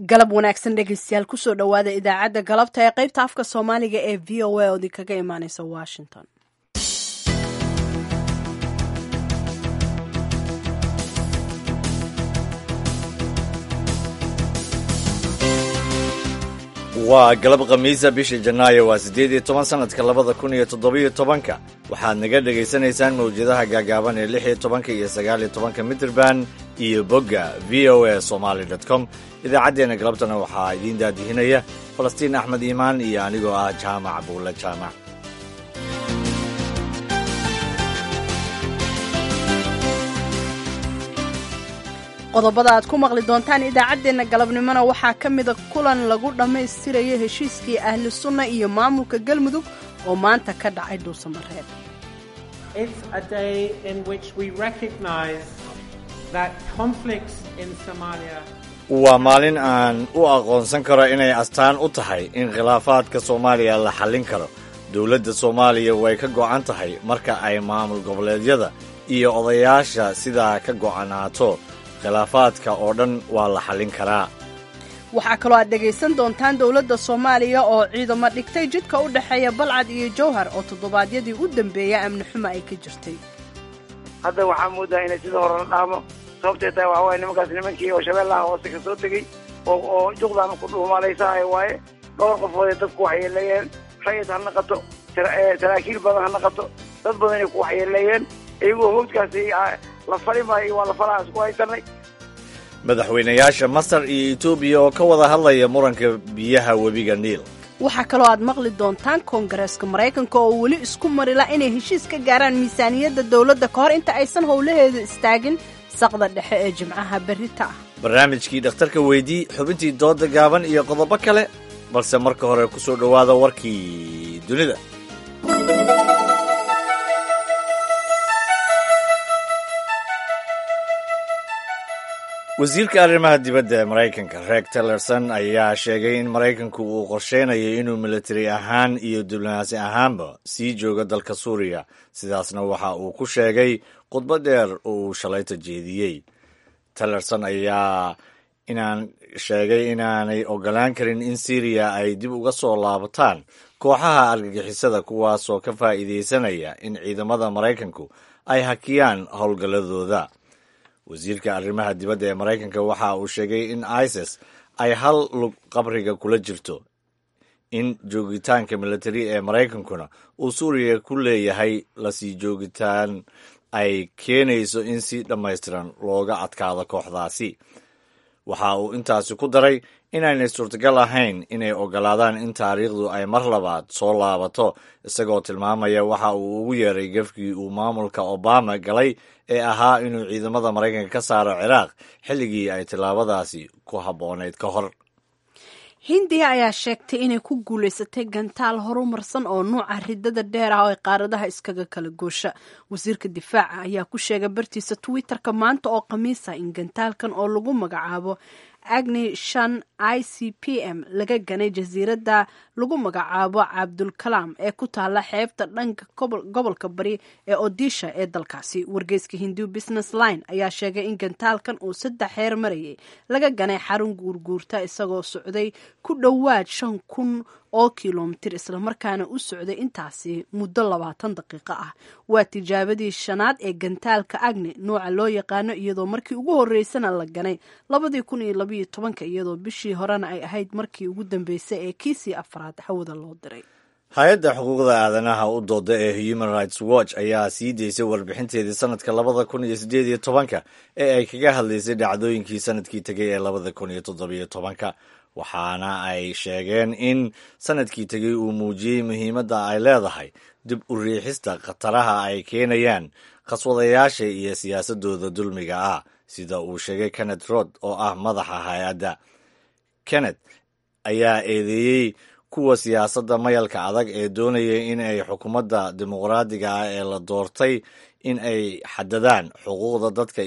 galab wanaagsan dhegeystayaal kusoo dhowaada idaacadda galabta ee qaybta afka soomaaliga ee v o a oo idinkaga imaaneysa washington waa galab khamiisa bisha janaayo waa siddeed iyo toban sannadka labada kun iyo toddobiyo tobanka waxaad naga dhegaysanaysaan mawjadaha gaagaaban ee lix iyo tobanka iyo sagaal iyo tobanka mitrban iyo bogga v o a somaali dot com idaacaddeenna galabtana waxaa idiin daadihinaya falastiin axmed iimaan iyo anigoo ah jaamac buulle jaamac qodobada aad ku maqli doontaan idaacaddeenna galabnimona waxaa ka mida kulan lagu dhammaystirayo heshiiskii ahlu sunna iyo maamulka galmudug oo maanta ka dhacay dhuusamareeb waa maalin aan u aqoonsan karo inay astaan u tahay in khilaafaadka soomaaliya la xallin karo dowladda soomaaliya way ka go'an tahay marka ay maamul goboleedyada iyo odayaasha sidaa ka go'anaato khilaafaadka oo dhan waa la xallin karaa waxaa kaloo aad dhegaysan doontaan dowladda soomaaliya oo ciidamo dhigtay jidka u dhexeeya balcad iyo jowhar oo toddobaadyadii u dambeeya amni xumo ay ka jirtay hadda waxaa moodaa inay sida hore la dhaamo sababtay tahay waxaa waaya nimankaas nimankii oo shabeellaha hoose ka soo tegey oo oo juqdaana ku dhuumalaysahay waaye dhowr qofooday dadku waxyeeleeyeen rayid ha naqato saraakiil badan ha naqato dad badan inay ku waxyeeleeyeen iyagoo howdkaasi la fali maayo waa la falahaas ku haysanay madaxweynayaasha masar iyo etoobiya oo ka wada hadlaya muranka biyaha webiga niil waxaa kaloo aad maqli doontaan koongareeska maraykanka oo weli isku marila inay heshiis ka gaaraan miisaaniyadda dowladda ka hor inta aysan howlaheeda istaagin saqda dhexe ee jimcaha berrita ah barnaamijkii dhakhtarka weydii xubintii dooda gaaban iyo qodobo kale balse marka hore ku soo dhowaada warkii dunida wasiirka arrimaha dibadda ee maraykanka reeg tillerson ayaa sheegay in maraykanku uu qorsheynayo inuu militari ahaan iyo diblomaasi ahaanba sii joogo dalka suuriya sidaasna waxa uu ku sheegay khudbad dheer oo uu shalayta jeediyey tillerson ayaa inaan sheegay inaanay ogolaan karin in syriya ay dib uga soo laabataan kooxaha argagixisada kuwaasoo ka faa'iidaysanaya in ciidamada maraykanku ay hakiyaan howlgalladooda wasiirka arrimaha dibadda ee maraykanka waxa uu sheegay in isis ay hal lug qabriga kula jirto in joogitaanka militari ee maraykankuna uu suuriya ku leeyahay lasii joogitaan ay keenayso in si dhammaystiran looga adkaado kooxdaasi waxa uu intaasi ku daray inaynay suurtagal ahayn inay ogolaadaan in taariikhdu ay mar labaad soo laabato isagoo tilmaamaya waxa uu ugu yeeray gefkii uu maamulka obama galay ee ahaa inuu ciidamada maraykanka ka saaro ciraaq xilligii ay tillaabadaasi ku habboonayd ka hor hindiya ayaa sheegtay inay ku guulaysatay gantaal horumarsan oo nuuca ridada dheer ah oo ay qaaradaha iskaga kala goosha wasiirka difaaca ayaa ku sheegay bartiisa twitterka maanta oo khamiisa in gantaalkan oo lagu magacaabo agni shan i c p m laga ganay jasiiradda lagu magacaabo cabdulkalaam ee ku taala xeebta dhanka gobolka bari ee odisha ee dalkaasi wargeyska hindu business line ayaa sheegay in gantaalkan uu saddex heer marayay laga ganay xarun guurguurta isagoo socday ku dhowaad shan kun oo kilomitir islamarkaana u socday intaasi muddo labaatan daqiiqo ah waa tijaabadii shanaad ee gantaalka agni nooca loo yaqaano iyadoo markii ugu horeysana la ganay labadii kun iyo labayo tobanka iyadoo bishii horena ay ahayd markii ugu dambeysay ee kiisii afraad hawada loo diray hay-adda xuquuqda aadanaha u dooda ee human rights watch ayaa sii deysay warbixinteedii sanadka labada kun iyo siddeed iyo tobanka ee ay kaga hadlaysay dhacdooyinkii sanadkii tegay ee labada kun iyo toddobiyo tobanka waxaana ay sheegeen in sanadkii tegey uu muujiyey muhiimadda ay leedahay dib u riixista khataraha ay keenayaan khaswadayaasha iyo siyaasadooda dulmiga ah sida uu sheegay kenneth rod oo ah madaxa hay-adda kenneth ayaa eedeeyey kuwa siyaasadda mayalka adag ee doonaya in ay xukuumadda dimuqraadiga ah ee la doortay in ay xadadaan xuquuqda dadka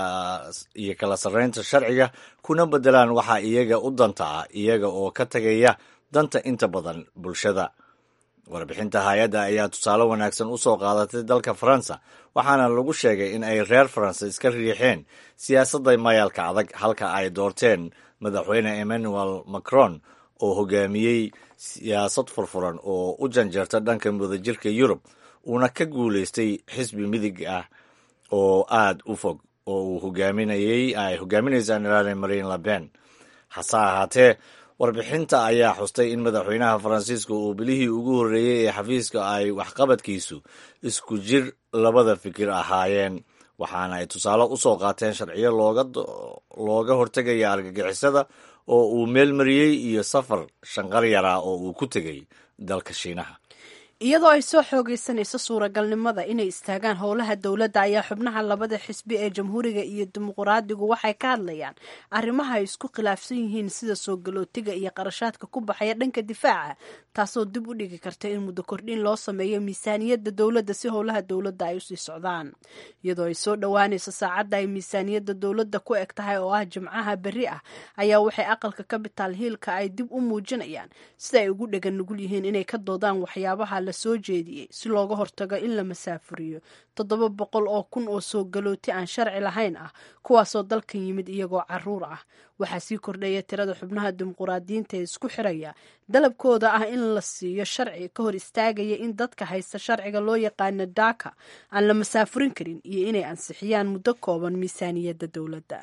iyo kala sarreynta sharciga kuna beddelaan waxaa iyaga u danta ah iyaga oo ka tegaya danta inta badan bulshada warbixinta hay-adda ayaa tusaale wanaagsan u soo qaadatay dalka faransa waxaana lagu sheegay in ay reer faransa iska riixeen siyaasadda mayalka adag halka ay doorteen madaxweyne emmanuel macron oo hogaamiyey siyaasad furfuran oo u janjeerta dhanka wadajirka yurub uuna ka guulaystay xisbi midig ah oo aada u fog oo uu hogaaminayey ay hogaaminaysaan ilaale marine laben hase ahaatee warbixinta ayaa xustay in madaxweynaha faransiiska uu bilihii ugu horreeyey ee xafiiska ay waxqabadkiisu isku jir labada fikir ahaayeen waxaana ay tusaale u soo qaateen sharciyo looga hortegaya argagixisada oo uu meelmariyey iyo safar shanqar yaraa oo uu ku tegey dalka shiinaha iyadoo ay soo xoogeysanayso suuragalnimada inay istaagaan howlaha dowladda ayaa xubnaha labada xisbi ee jamhuuriga iyo dimuquraadigu waxay ka hadlayaan arrimaha ay isku khilaafsan yihiin sida soo galootiga iyo qarashaadka ku baxaya dhanka difaaca taasoo dib u dhigi karta in muddo kordhin loo sameeyo miisaaniyadda dowladda si howlaha dowladda ay usii socdaan iyadoo ay soo dhowaanayso saacadda ay miisaaniyadda dowladda ku eg tahay oo ah jimcaha berri ah ayaa waxay aqalka capital hiilka ay dib u muujinayaan sida ay ugu dhegan nugul yihiin inay ka doodaan waxyaabaha soo jeediyey si looga hortago in la masaafuriyo toddoba boqol oo kun oo soo galooti aan sharci lahayn ah kuwaasoo dalkan yimid iyagoo caruur ah waxaa sii kordhaya tirada xubnaha dimuquraadiyiinta ee isku xiraya dalabkooda ah in la siiyo sharci ka hor istaagaya in dadka haysta sharciga loo yaqaano daaka aan la masaafurin karin iyo inay ansixiyaan muddo kooban miisaaniyadda dowladda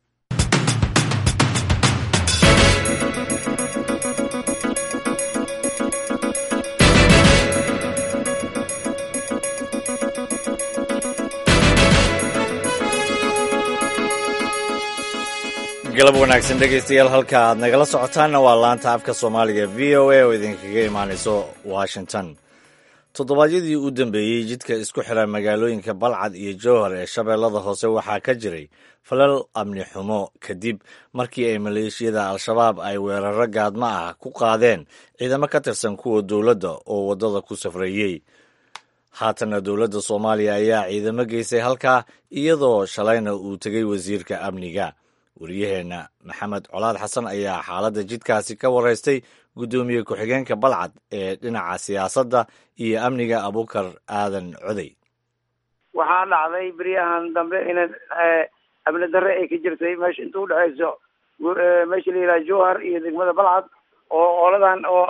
galab wanaagsan dhegaystayaal halka aad nagala socotaanna waa laanta afka soomaaliga v o a oo idinkaga imaanayso washington toddobaadyadii u dambeeyey jidka isku xira magaalooyinka balcad iyo jowhar ee shabeellada hoose waxaa ka jiray falal amni xumo kadib markii ay maleeshiyada al-shabaab ay weeraro gaadmo ah ku qaadeen ciidamo ka tirsan kuwa dowladda oo waddada ku safreeyey haatanna dowladda soomaaliya ayaa ciidamo geysay halkaa iyadoo shalayna uu tegey wasiirka amniga wariyaheenna maxamed colaad xasan ayaa xaaladda jidkaasi ka waraystay guddoomiye ku-xigeenka balcad ee dhinaca siyaasadda iyo amniga abukar aadan coday waxaa dhacday beryahan dambe in amni darre ay ka jirtay meesha inta udhexayso meesha la yidhaha jowhar iyo degmada balcad oo ooladan oo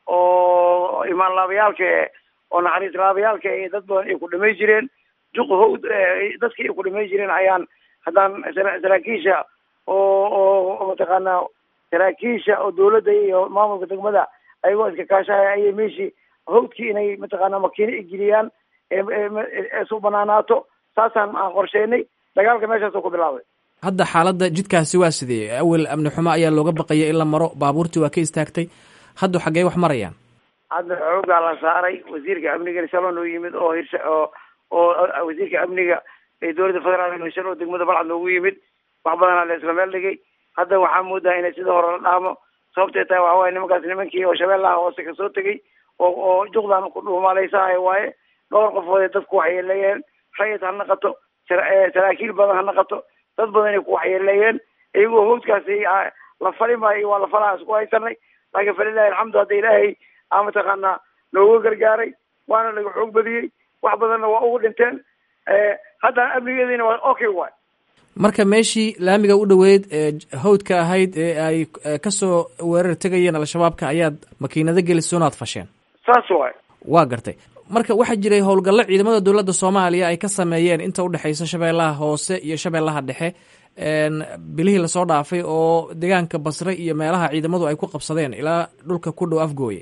oo imaan laabayaalka oo naxariis laabayaalka ee dad badan ay ku dhamay jireen juq howd dadkii ay ku dhamay jireen ayaan haddaan saraakiisha oo oo mataqaanaa saraakiisha oo dawladda iyo maamulka degmada ayagoo iska kaashahaya ayay meeshii hawdkii inay mataqaanaa makiino igeliyaan eesu banaanaato saasaan aan qorsheynay dagaalka meeshaasoo ku bilaabay hadda xaaladda jidkaasi waa sidee awel amni xumo ayaa looga baqaya in la maro baabuurtii waa ka istaagtay hadda xaggee wax marayaan hadda xoogaa la saaray wasiirka amniga shalon oo yimid oo hirsha oo oo wasiirka amniga ee dowladda federaalk hirshan oo degmada balcad noogu yimid wax badanaa la isla meel dhigay hadda waxaa moodaa inay sida hore la dhaamo sababtay tahay waxa waaye nimankaas nimankii oo shabeellaha hoose kasoo tegay oo oo juqdan ku dhuumalaysahay waaye dhowr qofood dadku waxyeeleeyeen rayid ha naqato saraakiil badan ha naqato dad badan ay ku waxyeeleeyeen iyagoo hawdkaasi la fali maayo waa la falaha isku haysanay laakiin falilahi alxamdu hadda ilaahay aa mataqaanaa nooga gargaaray waana laga xoog badiyey wax badanna waa ugu dhinteen haddana amnigeediina waa okay waay marka meeshii laamiga u dhoweyd ee hawdka ahayd ee ay kasoo weerar tegayeen al-shabaabka ayaad makiinado gelisoonaad fasheen saas waay waa gartay marka waxaa jiray howlgallo ciidamada dowladda soomaaliya ay ka sameeyeen inta udhexeysa shabeellaha hoose iyo shabeellaha dhexe bilihii lasoo dhaafay oo deegaanka basre iyo meelaha ciidamadu ay ku qabsadeen ilaa dhulka ku dhow afgooye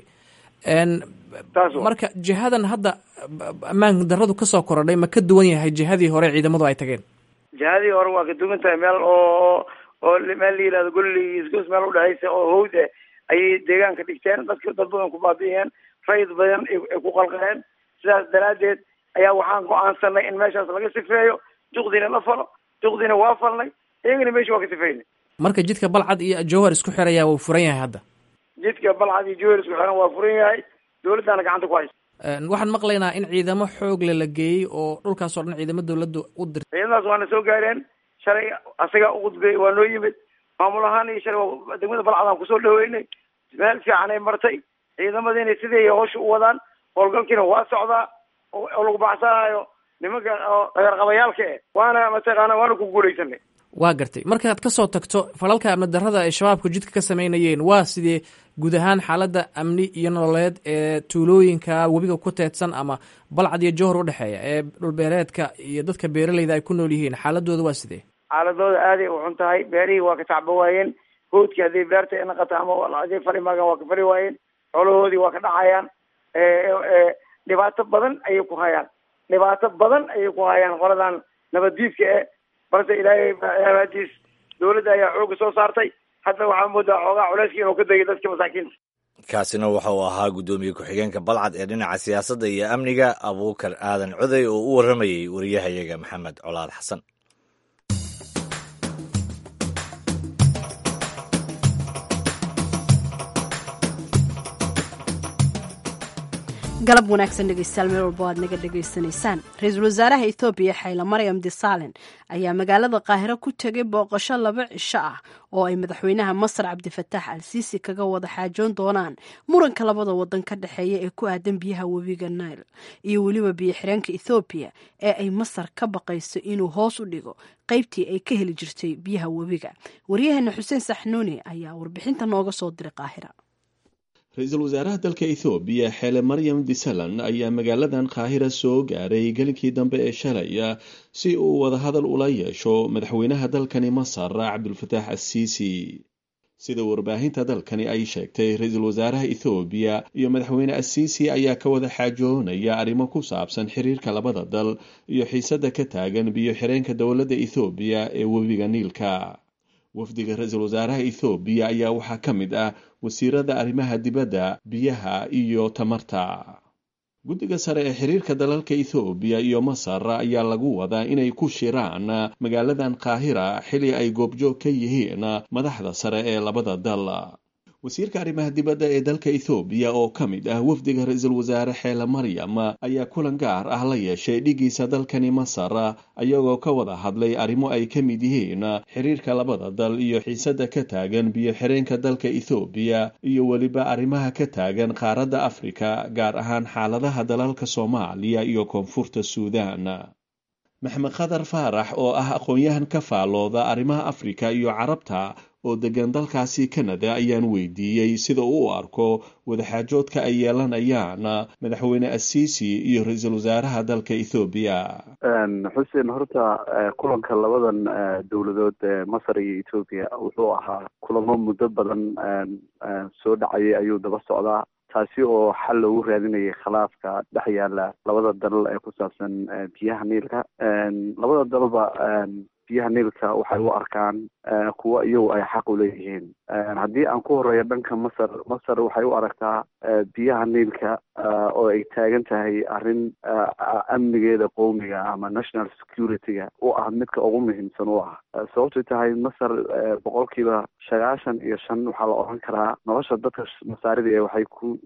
marka jihadan hadda ammaan daradu kasoo korodhay ma ka duwan yahay jihadii hore ciidamadu ay tageen jihadii hore waa ka duwan tahay meel oo oo meel la yihahdo golli isgoos meel udhexaysa oo hawd eh ayay deegaanka dhigteen dadka dad badan ku baabi'iyeen rayid badan ay ku qalqaleen sidaas daraaddeed ayaa waxaan go-aansanay in meeshaas laga sifeeyo juqdiina la falo juqdiina waa falnay iyagana meesha waa ka sifeynay marka jidka balcad iyo jowhar isku xiraya wuu furan yahay hadda jidka balcad iyo jowhar isku xiran waa furan yahay dawladdaana gacanta ku haysa waxaan maqlaynaa in ciidamo xoogle la geeyey oo dhulkaas oo dhan ciidamo dawladda u dirtay ciidamadaas waana soo gaareen shalay asaga uqudbay waa noo yimid maamul ahaan iyo shalay degmada balcad aan kusoo dhaweynay meel fiican ay martay ciidamadiina sidii hawsha u wadaan howlgalkiina waa socdaa oo lagu baxsanayo nimanka oo dhagarqabayaalka eh waana mataqaana waana ku guulaysanay waa gartay markaad ka soo tagto falalka amni darrada ay shabaabku jidka ka samaynayeen waa sidee guud ahaan xaaladda amni iyo nololeed ee tuulooyinka webiga ku teedsan ama balcad iyo jowhar udhexeeya ee dhulbeereedka iyo dadka beeraleyda ay ku nool yihiin xaaladooda waa sidee xaaladooda aaday u xun tahay beerihii waa ka tacba waayeen hoodkii haddii beerta ay naqata ama haday fali maagan waa ka fali waayeen xoolahoodii waa ka dhacayaan dhibaato badan ayay ku hayaan dhibaato badan ayay ku hayaan qoladan nabaddiidka eh balse ilaahay abaadiis dawladda ayaa xooga soo saartay hadda waxaa moodaa xoogaa culeyskii inuu ka degay dadka masaakiinta kaasina waxa uu ahaa guddoomiye ku-xigeenka balcad ee dhinaca siyaasadda iyo amniga abuukar aadan coday oo u warramayey wariyahayaga maxamed colaad xasan galab wanaagsan dhegeystayaal meel walba aad naga dhegaysanaysaan ra-iisul wasaaraha ethoobiya xayla maryam disalen ayaa magaalada qaahiro ku tegay booqasho laba cisho ah oo ay madaxweynaha masar cabdifataax al siisi kaga wada xaajoon doonaan muranka labada wadan ka dhexeeya ee ku aadan biyaha webiga nail iyo weliba biyo xireenka ethoobiya ee ay masar ka baqayso inuu hoos u dhigo qaybtii ay ka heli jirtay biyaha webiga waryaheena xuseen saxnuuni ayaa warbixinta nooga soo diray qaahira ra-iisul wasaaraha dalka ethoobiya xeele maryam disalan ayaa magaaladan qaahira soo gaaray gelinkii dambe ee shalay si uu wadahadal ula yeesho madaxweynaha dalkani masar cabdulfataax assiisi sida warbaahinta dalkani ay sheegtay ra-iisul wasaaraha ethoobiya iyo madaxweyne assiisi ayaa ka wada xaajoonaya arrimo ku saabsan xiriirka labada dal iyo xiisadda ka taagan biyo xireenka dowladda ethoobiya ee webiga niilka wafdiga ra-iisul wasaaraha ethoobiya ayaa waxaa ka mid ah wasiirada arrimaha dibadda biyaha iyo tamarta guddiga sare ee xiriirka dalalka ethoobiya iyo masar ayaa lagu wadaa inay ku shiraan magaaladan qaahira xili ay goobjoog ka yihiin madaxda sare ee labada dal wasiirka arrimaha dibadda ee dalka ethoobiya oo ka mid ah wafdiga ra-iisul wasaare xeele maryam ayaa kulan gaar ah la yeeshay dhigiisa dalkani masar ayagoo ka wada hadlay arrimo ay ka mid yihiin xiriirka labada dal iyo xiisadda ka taagan biyo xireenka dalka ethoobiya iyo weliba arrimaha ka taagan qaaradda afrika gaar ahaan xaaladaha dalalka soomaaliya iyo koonfurta suudan maxmed khadar faarax oo ah aqoon-yahan ka faalooda arrimaha afrika iyo carabta oo degan dalkaasi canada ayaan weydiiyey sida uu u arko wadaxaajoodka ay yeelanayaan madaxweyne assiisi iyo ra-iisul wasaaraha dalka ethoobiya xuseen horta kulanka labadan dowladood ee masar iyo ethoobiya wuxuu ahaa kulamo muddo badan soo dhacayay ayuu daba socdaa taasi oo xal loogu raadinayay khilaafka dhex yaala labada dal ee ku saabsan biyaha niilka labada dalba biyaha niilka waxay u arkaan kuwo iyagu ay xaq u leeyihiin haddii aan ku horeeyo dhanka masar masar waxay u aragtaa biyaha niilka oo ay taagan tahay arrin amnigeeda qowmiga ama national security-ga u ah midka ugu muhiimsan u ah sababtay tahay masar boqolkiiba sagaashan iyo shan waxaa la odhan karaa nolosha dadka masaarida ee waxay ku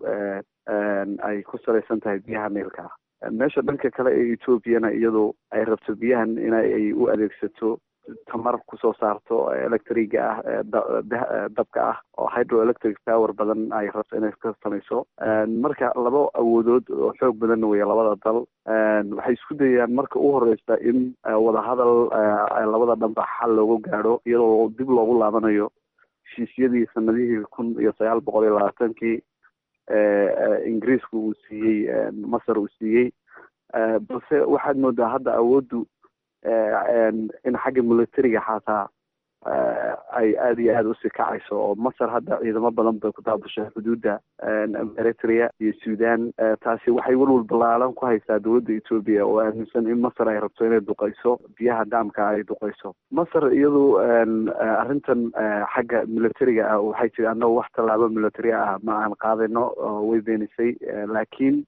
ay ku salaysan tahay biyaha niilka meesha dhanka kale ee ethoobiana iyadu ay rabto biyahan in ay u adeegsato tamar kusoo saarto electriga ah dabka ah oo hydroelectric power badan ay rabto inay ka samayso marka laba awoodood oo xoog badanna weya labada dal waxay isku dayaan marka u horeysa in wadahadal labada dhanba xal loogu gaadho iyadoo dib loogu laabanayo heshiisyadii sanadihii kun iyo sagaal boqol iyo labaatankii ingiriisku uu siiyey masar uu siiyey balse waxaad moodaa hadda awooddu in xagga militariga xataa ay aada iyo aada usii kacayso oo masar hadda ciidamo badan bay ku daabushay xuduudda eritrea iyo sudan taasi waxay welwal ballaalan ku haysaa dowladda etoobiya oo aaminsan in masar ay rabto inay duqayso biyaha daamka ay duqayso masar iyadu arrintan xagga militariga ah waxay tiri annago wax tallaabo military ah ma aan qaadayno way beenisay laakiin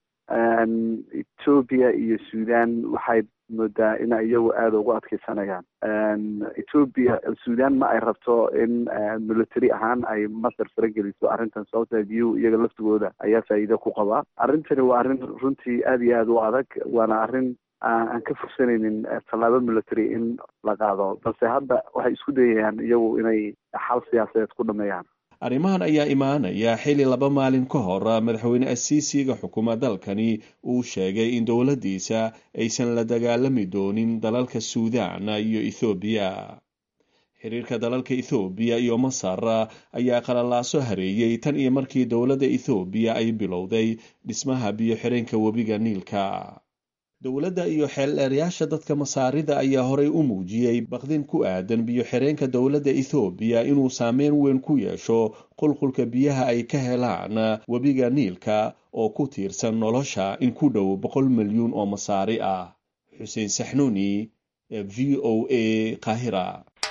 etoobiya iyo sudan waxay moodaa in iyagu aada ugu adkeysanayaan etoobiya sudan ma ay rabto in military ahaan ay masar farageliso arrintan sababta biyuhu iyaga laftigooda ayaa faa'iido ku qabaa arrintani waa arrin runtii aada iyo aada u adag waana arrin aan ka fursanaynin tallaabo military in la qaado balse hadda waxay isku dayayaan iyagu inay xal siyaasadeed ku dhameeyaan arrimahan ayaa imaanaya xili laba maalin ka hor madaxweyne asiisiga xukuma dalkani uu sheegay in dowladdiisa aysan la dagaalami doonin dalalka suudaan iyo ethoobiya xiriirka dalalka ethoobiya iyo masar ayaa qalalaaso hareeyey tan iyo markii dowladda ethoobiya ay bilowday dhismaha biyo-xireenka webiga niilka dowladda iyo xeeldheerayaasha dadka masaarida ayaa horey u muujiyey baqdin ku aadan biyo-xireenka dowladda ethoobiya inuu saameyn weyn ku yeesho qulqulka biyaha ay ka helaan webiga niilka oo ku tiirsan nolosha in ku dhow boqol milyuun oo masaari ah xuseen saxnuuni v o a qaahira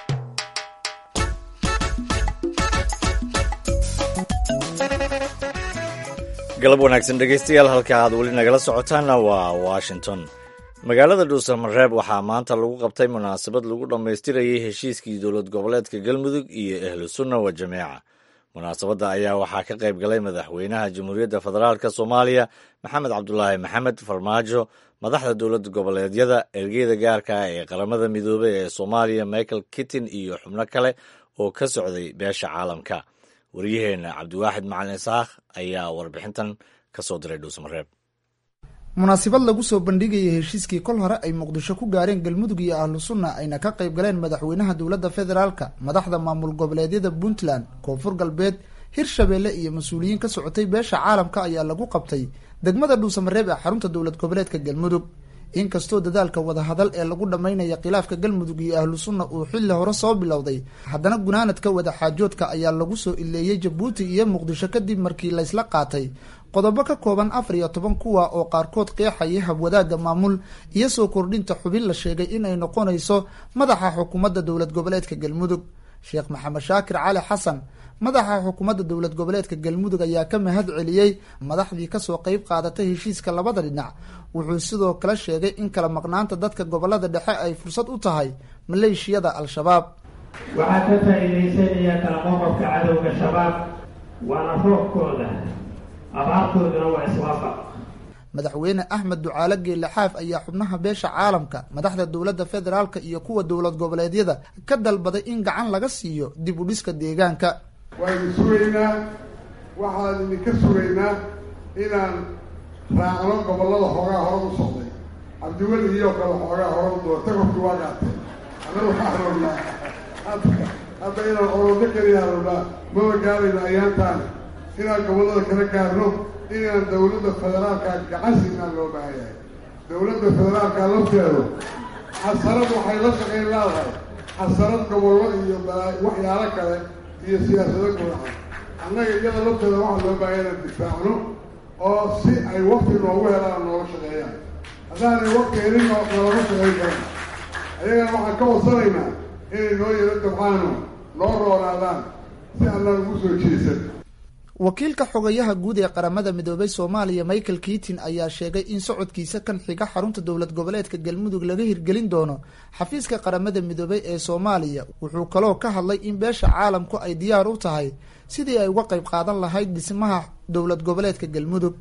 galab wanaagsan dhegaystayaal halka aad weli nagala socotaanna waa washington magaalada dhuusamareeb waxaa maanta lagu qabtay munaasabad lagu dhammaystirayay heshiiskii dowlad goboleedka galmudug iyo ahlu sunna wa jameeca munaasabadda ayaa waxaa ka qayb galay madaxweynaha jamhuuriyadda federaalk soomaaliya maxamed cabdulaahi maxamed farmaajo madaxda dowlad goboleedyada ergeyda gaarka ah ee qaramada midoobey ee soomaaliya michael kittin iyo xubno kale oo ka socday beesha caalamka waryaheena cabdiwaaxid macalin isaakh ayaa warbixintan ka soo diray dhuusamareeb munaasabad lagu soo bandhigayay heshiiskii kol hore ay muqdisho ku gaareen galmudug iyo ahlu sunna ayna ka qayb galeen madaxweynaha dowladda federaalka madaxda maamul goboleedyada puntland koonfur galbeed hirshabeelle iyo mas-uuliyiin ka socotay beesha caalamka ayaa lagu qabtay degmada dhuusamareeb ee xarunta dowlad goboleedka galmudug inkastoo dadaalka wadahadal ee lagu dhammaynaya khilaafka galmudug iyo ahlu sunna uu xilli hore soo bilowday haddana gunaanadka wadaxaajoodka ayaa lagu soo ileeyey jabuuti iyo muqdisho kadib markii laysla qaatay qodobo ka kooban afar iyo toban kuwa oo qaarkood qeexaya habwadaagga maamul iyo soo kordhinta xubin la sheegay inay noqonayso madaxa xukuumadda dowlad goboleedka galmudug sheekh maxamed shaakir cali xasan madaxa xukuumadda dowlad goboleedka galmudug ayaa ka mahad celiyey madaxdii kasoo qeyb qaadatay heshiiska labada dhinac wuxuu sidoo kale sheegay in kala maqnaanta dadka gobolada dhexe ay fursad u tahay maleeshiyada al-shabaab waxaa ka faa'iidaysanaya kala qoqobka cadowga shabaab waana roobkooda abaartooduna waa iswaafaq madaxweyne axmed ducaale geelaxaaf ayaa xubnaha beesha caalamka madaxda dowladda federaalka iyo kuwa dowlad goboleedyada ka dalbaday in gacan laga siiyo dib u dhiska deegaanka waaynu sugaynaa waxaan idinka sugaynaa inaan raacno gobollada xoogaa hore u socday cabdiweli iyo kale xoogaa hore u doorta korkii waa gaatay annaga waxaan rabnaa hadda inaan orodo keliya rabnaa maba gaarayno ayaantaan inaan gobollada kala gaarno inaan dawladda federaalka gacan siinaan loo baahan yahay dawladda federaalka lafteedu xasarad waxay la shaqayn leedahay xasarad gobollo iyo waxyaalo kale iyo siyaasado gudaha annaga iyada lafteeda waxaa loo baahaya inaan difaacno oo si ay wakti noogu helaan nooga shaqeeyaan haddaanay wakti helin nalama shaqayn karan ayagana waxaan ka wadsanaynaa inay noo yaro dabcaano noo roonaadaan si allaan ugu soo jeesan wakiilka xogayaha guud ee qaramada midoobay soomaaliya michael kiitin ayaa sheegay in socodkiisa kan xiga xarunta dowlad goboleedka galmudug laga hirgelin doono xafiiska qaramada midoobay ee soomaaliya wuxuu kaloo ka hadlay in beesha caalamku ay diyaar u tahay sidii ay uga qayb qaadan lahayd dhismaha dowlad goboleedka galmudug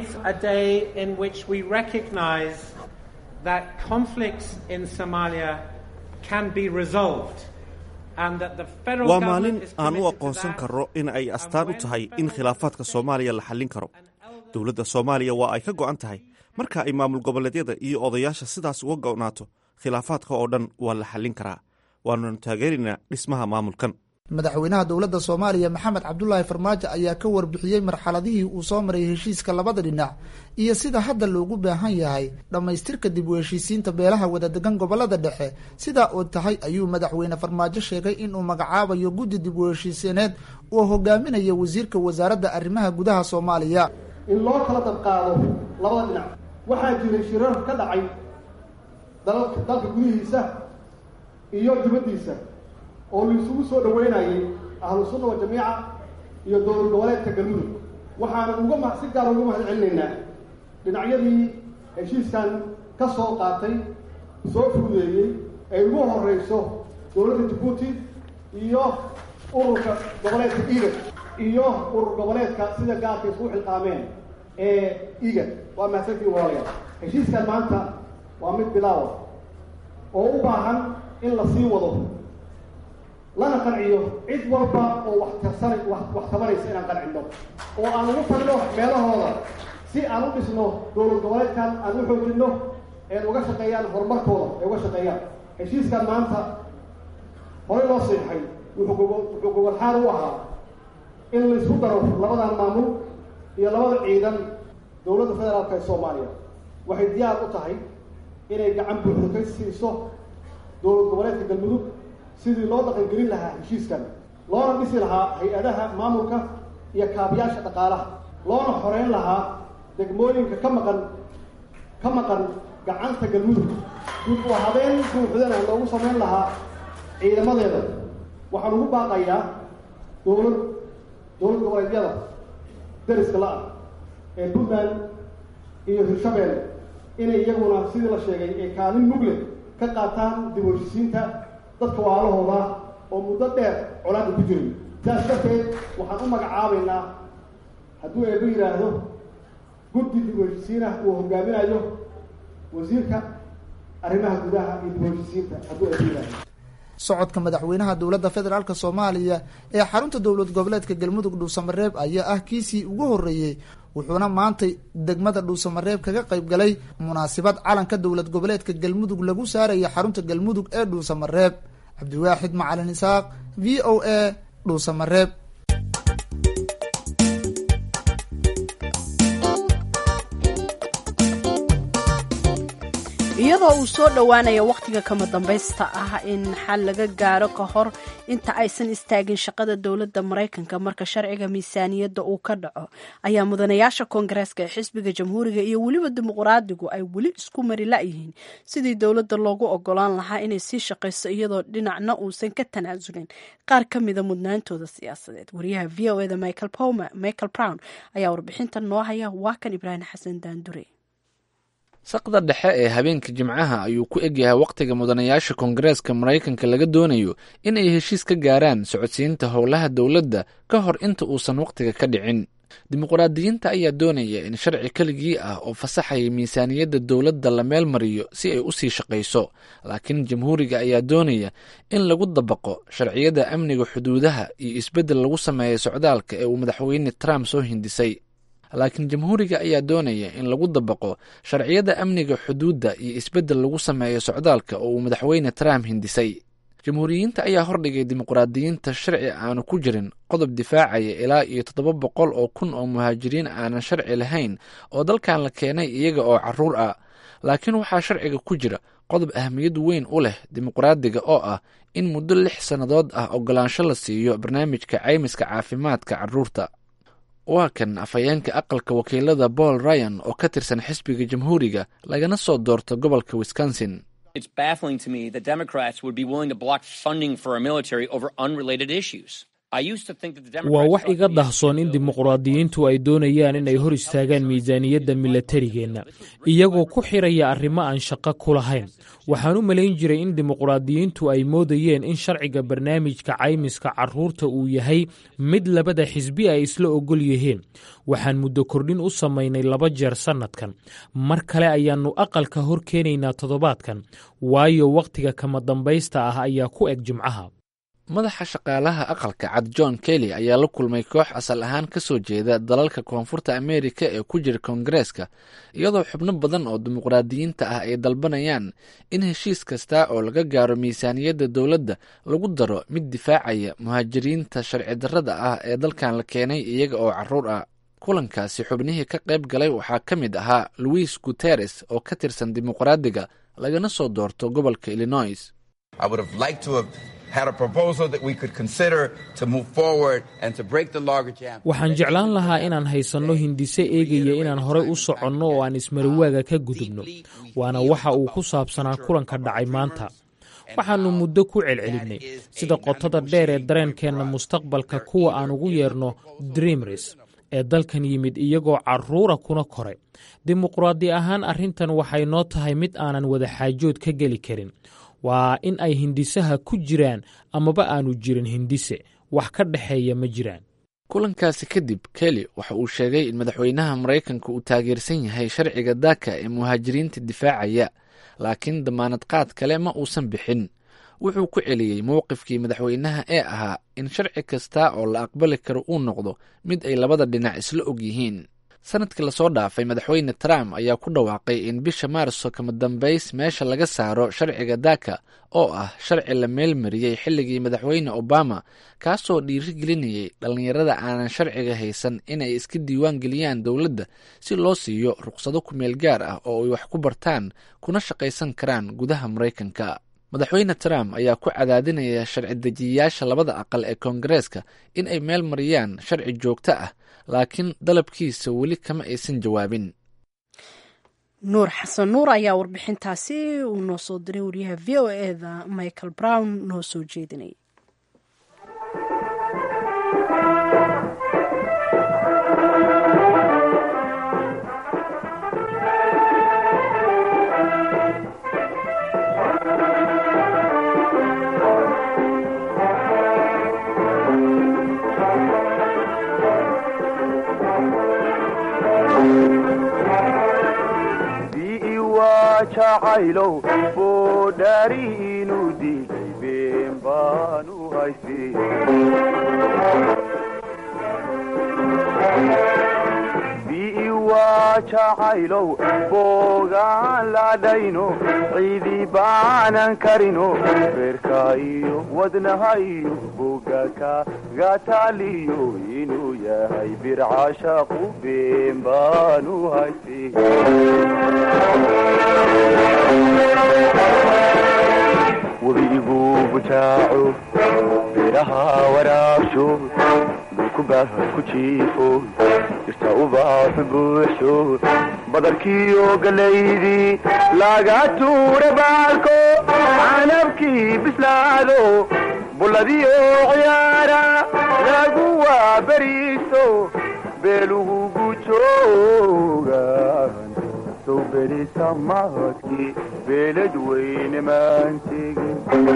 waa maalin aan u aqoonsan karro in ay astaan u tahay in khilaafaadka soomaaliya la xallin karo dowladda soomaaliya waa ay ka go'an tahay marka ay maamul goboleedyada iyo odayaasha sidaas uga go'naato khilaafaadka oo dhan waa la xallin karaa waananu taageeraynaa dhismaha maamulkan madaxweynaha dowladda soomaaliya maxamed cabdulaahi farmaajo ayaa ka warbixiyey marxaladihii uu soo maray heshiiska labada dhinac iyo sida hadda loogu baahan yahay dhammaystirka dib u heshiisiinta beelaha wadadegan gobolada dhexe sidaa oo tahay ayuu madaxweyne farmaajo sheegay inuu magacaabayo guddi dib u heshiisiineed oo hogaaminaya wasiirka wasaaradda arrimaha gudaha soomaaliya in loo kala dabqaado labada dhinac waxaa jiray shirar ka dhacay dalka gudihiisa iyo dibaddiisa oo laisugu soo dhaweynayay ahlu sunna wa jamiica iyo dowlad goboleedka galmudug waxaana uga ma si gaara uga mahad celinaynaa dhinacyadii heshiiskan ka soo qaatay soo fududeeyey ay ugu horeyso dowladda jabuuti iyo ururka goboleedka igad iyo urur goboleedka sida gaarka isugu xilqaameen ee igad waa mahadsantii walaalayaal heshiiskan maanta waa mid bilaawa oo u baahan in la sii wado lana qanciyo cid walba oo wax tarsana wax tabanaysa inaan qancino oo aan ugu tagno meelahooda si aan u dhisno dowlad goboleedkan aan u xoojinno een uga shaqeeyaan horumarkooda ay uga shaqeeyaan heshiiskan maanta horey loo siixay wuxuu wuxuu gogolxaal u ahaa in laysku daro labadan maamul iyo labada ciidan dowladda federaalka ee soomaaliya waxay diyaar u tahay inay gacan buuxdo ka siiso dowlad goboleedka galmudug sidii loo dhaqangelin lahaa heshiiskan loona dhisi lahaa hay-adaha maamulka iyo kaabiyaasha dhaqaalaha loona xoreyn lahaa degmooyinka ka maqan ka maqan gacanta galmudug dib u habeen buuxdana loogu samayn lahaa ciidamadeeda waxaan ugu baaqayaa dowlad dowlad goboleedyada dariska la-ah ee puntland iyo hirshabeelle inay iyaguna sidii la sheegay ee kaalin mugle ka qaataan dib u heshisiinta dadka waalahooda oo muddo dheer colaadda ku jiray sidaas darteed waxaan u magacaabaynaa hadduu eeba yidhaahdo guddi dib u heshisiinah uu hogaaminayo wasiirka arrimaha gudaha iyo dib u heshisiinta hadduu eeba yidhaahdo socodka madaxweynaha dowladda federaalk soomaaliya ee xarunta dowlad goboleedka galmudug dhuusamareeb ayaa ah kiisii ugu horreeyey wuxuuna maantay degmada dhuusamareeb kaga qayb galay munaasabad calanka dowlad goboleedka galmudug lagu saaraya xarunta galmudug ee dhuusamareeb cabdiwaaxid macalin isaaq v o a dhuusamareeb iyadoo uu soo dhowaanayo wakhtiga kama dambaysta ah in xal laga gaaro ka hor inta aysan istaagin shaqada dowladda maraykanka marka sharciga miisaaniyadda uu ka dhaco ayaa mudanayaasha koongareeska ee xisbiga jamhuuriga iyo weliba dimuqraadigu ay weli isku mari la-yihiin sidii dowladda loogu ogolaan lahaa inay sii shaqayso iyadoo dhinacna uusan ka tanaasulin qaar ka mida mudnaantooda siyaasadeed wariyaha v o eda michael brown ayaa warbixintan noo haya waa kan ibraahim xasan daandure saqda dhexe ee habeenka jimcaha ayuu ku egyahay wakhtiga mudanayaasha koongareeska maraykanka laga doonayo in ay heshiis ka gaaraan socodsiinta howlaha dowladda ka hor inta uusan wakhtiga ka dhicin dimuqraadiyiinta ayaa doonaya in sharci keligii ah oo fasaxaya miisaaniyadda dowladda la meel mariyo si ay u sii shaqayso laakiin jamhuuriga ayaa doonaya in lagu dabaqo sharciyada amniga xuduudaha iyo isbeddel lagu sameeya socdaalka ee uu madaxweyne trump soo hindisay laakiin jamhuuriga ayaa doonaya in lagu dabaqo sharciyada amniga xuduudda iyo isbeddel lagu sameeyo socdaalka oo uu madaxweyne trump hindisay jamhuuriyiinta ayaa hordhigay dimuqraadiyiinta sharci aanu ku jirin qodob difaacaya ilaa iyo toddoba boqol oo kun oo muhaajiriin aanan sharci lahayn oo dalkan la keenay iyaga oo caruur ah laakiin waxaa sharciga ku jira qodob ahmiyad weyn u leh dimuqraadiga oo ah in muddo lix sannadood ah ogolaansho la siiyo barnaamijka caymiska caafimaadka carruurta waa kan afhayeenka aqalka wakiilada paul ryan oo ka tirsan xisbiga jamhuuriga lagana soo doorto gobolka wisconsin waa wax iga dahsoon in dimuqraadiyiintu ay doonayaan inay hor istaagaan miisaaniyadda milatarigeenna iyagoo ku xiraya arrimo aan shaqo ku lahayn waxaan u malayn jiray in dimuqraadiyiintu ay moodayeen in sharciga barnaamijka caymiska carruurta uu yahay mid labada xisbi ay isla ogol yihiin waxaan muddo kordhin u samaynay laba jeer sannadkan mar kale ayaannu aqalka hor keenaynaa toddobaadkan waayo wakhtiga kama dambaysta ah ayaa ku eg jimcaha madaxa shaqaalaha aqalka cad john kelly ayaa la kulmay koox asal ahaan ka soo jeeda dalalka koonfurta ameerika ee ku jira koongareeska iyadoo xubno badan oo dimuqraadiyiinta ah ay dalbanayaan in heshiis kasta oo laga gaaro miisaaniyadda dowladda lagu daro mid difaacaya muhaajiriinta sharci darrada ah ee dalkan la keenay iyaga oo caruur ah kulankaasi xubnihii ka qayb galay waxaa ka mid ahaa louis guteres oo ka tirsan dimuqraadiga lagana soo doorto gobolka illinois waxaan jeclaan lahaa inaan haysanno hindise eegaya inaan horey u soconno oo aan ismariwaaga ka gudubno waana waxa uu ku saabsanaa kulanka dhacay maanta waxaannu muddo ku celcelinnay sida qotada dheer ee dareenkeenna mustaqbalka kuwa aan ugu yeerno dreamris ee dalkan yimid iyagoo carruura kuna koray dimuqraadi ahaan arrintan waxay noo tahay mid aanan wadaxaajood ka geli karin waa in ay hindisaha ku jiraan amaba aanu jirin hindise wax ka dhexeeya ma jiraan kulankaasi kadib kelly waxa uu sheegay in madaxweynaha maraykanka uu taageersan yahay sharciga daaka ee muhaajiriinta difaacaya laakiin damaanad qaad kale ma uusan bixin wuxuu ku celiyey mowqifkii madaxweynaha ee ahaa in sharci kasta oo la aqbali karo uu noqdo mid ay labada dhinac isla og yihiin sanadkii lasoo dhaafay madaxweyne trump ayaa ku dhawaaqay in bisha maarso kama dambays meesha laga saaro sharciga daka oo ah sharci la meelmariyey xilligii madaxweyne obama kaasoo dhiirigelinayay dhallinyarada aanan sharciga haysan inay iska diiwaan geliyaan dowladda si loo siiyo ruqsado kumeel gaar ah oo ay wax ku bartaan kuna shaqaysan karaan gudaha maraykanka madaxweyne trump ayaa ku cadaadinaya sharci dejiyayaasha labada aqal ee koongareeska in ay meel mariyaan sharci joogto ah laakiin dalabkiisa weli kama aysan jawaabin nuur xasan nuur ayaa warbixintaasi uu noo soo diray wariyaha v o eda michael brown noo soo jeedinay jacaylow boodhaari inuu diiday been baanu haystay bii waa jacaylow boogaan ladhayno ciidi baanan karino beerka iyo wadnaha iyo bogaka gataaliyo inuu yahay bircashaqu been baanu haystay webigu bujaaco beeraha waraabsho dhulkubaah ku jiifo jirta ubaaxu buuxsho badarkiiyo galaydii laga tuura baalko canabkii bislaado bulladiyo ciyaara lagu waaberiiso beelugu gujooga berisamaadkii beelad weyne maan tegin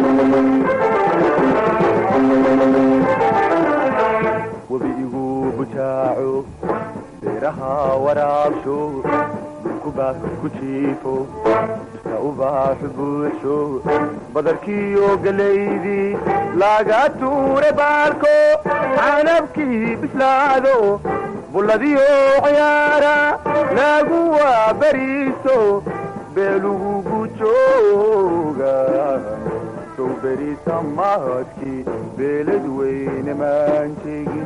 webigu bujaaco beeraha waraabsho dhulkubaah ku jiifo jirta ubaaxu buuxsho badarkiiyo galaydii laga tuure baalko canabkii bislaado bulladiyo ciyaara lagu waaberiiso beelugu gujooga sow berisamaadkii beelad weyne maan tegin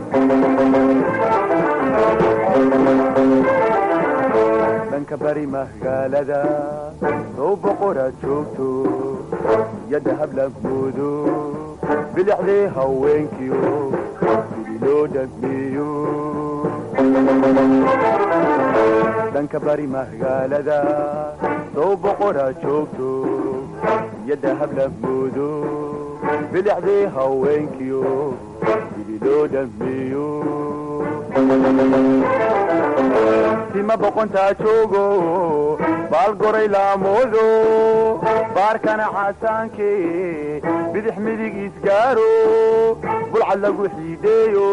dhanka bari magaalada sow boqoraad joogto yadda hablagoodo bilixdee haweenkiyo sidii loo dhagmeeyo dhanka bari magaalada sow boqoraa joogto yadda hablagoodo bilixdee haweenkiyo sidii loo dhagmeeyo tima boqontaa joogo baal goray laamoodo baarkana xasaanke bidix midig isgaaro bulcad lagu xiideeyo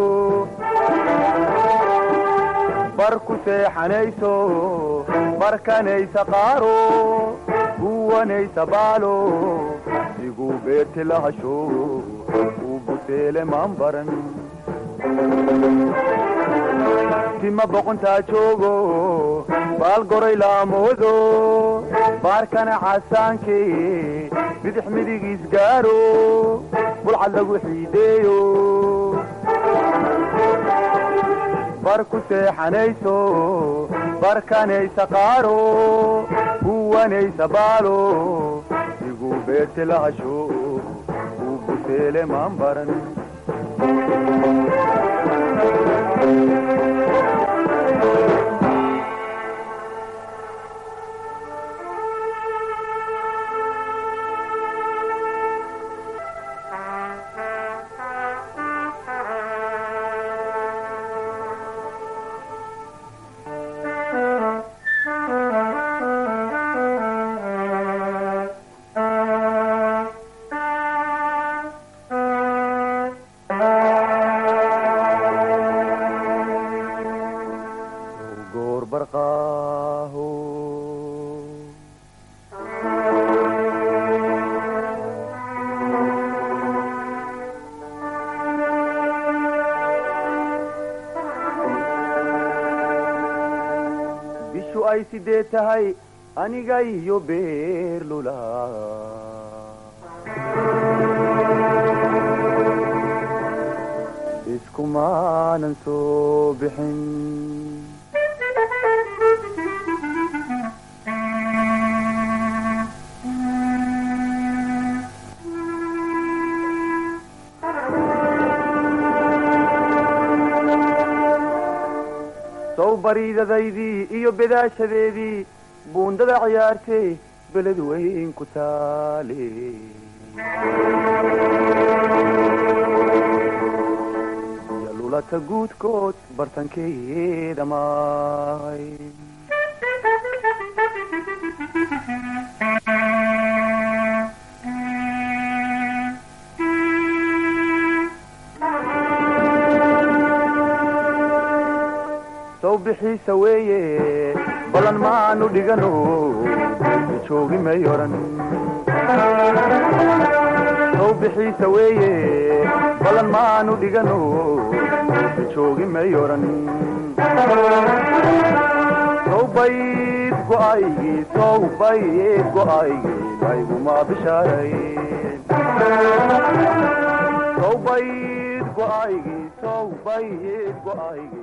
bar ku seexanayso barkanaysa qaaro guwanaysa baalo iguu beerti lahasho uu buseele maan baran tima boqontaa joogo baal goray laamoodo baarkana xasaanke bidix midig isgaaro bulcad lagu xiideeyo bar ku seexanayso barkanaysa qaaro guwanaysa baalo iguu beerti lahasho uu buseele maan baran ay sidee tahay aniga iyo beerlula iskumaanan soo bixin sow bariidadaydii iyo bedaashadeedii buundada ciyaartay beled weyn ku taale iyo lulata guudkood bartankeeda maay sow bixiisa weeye ballan maanu dhigano joogi may oran sow bixiisa weeye ballan maanu dhigano joogi may oran sow bayd go'aygii sow bayd go'aygii layguma bishaaray sow bayd go'aygii sow bayd go'aygii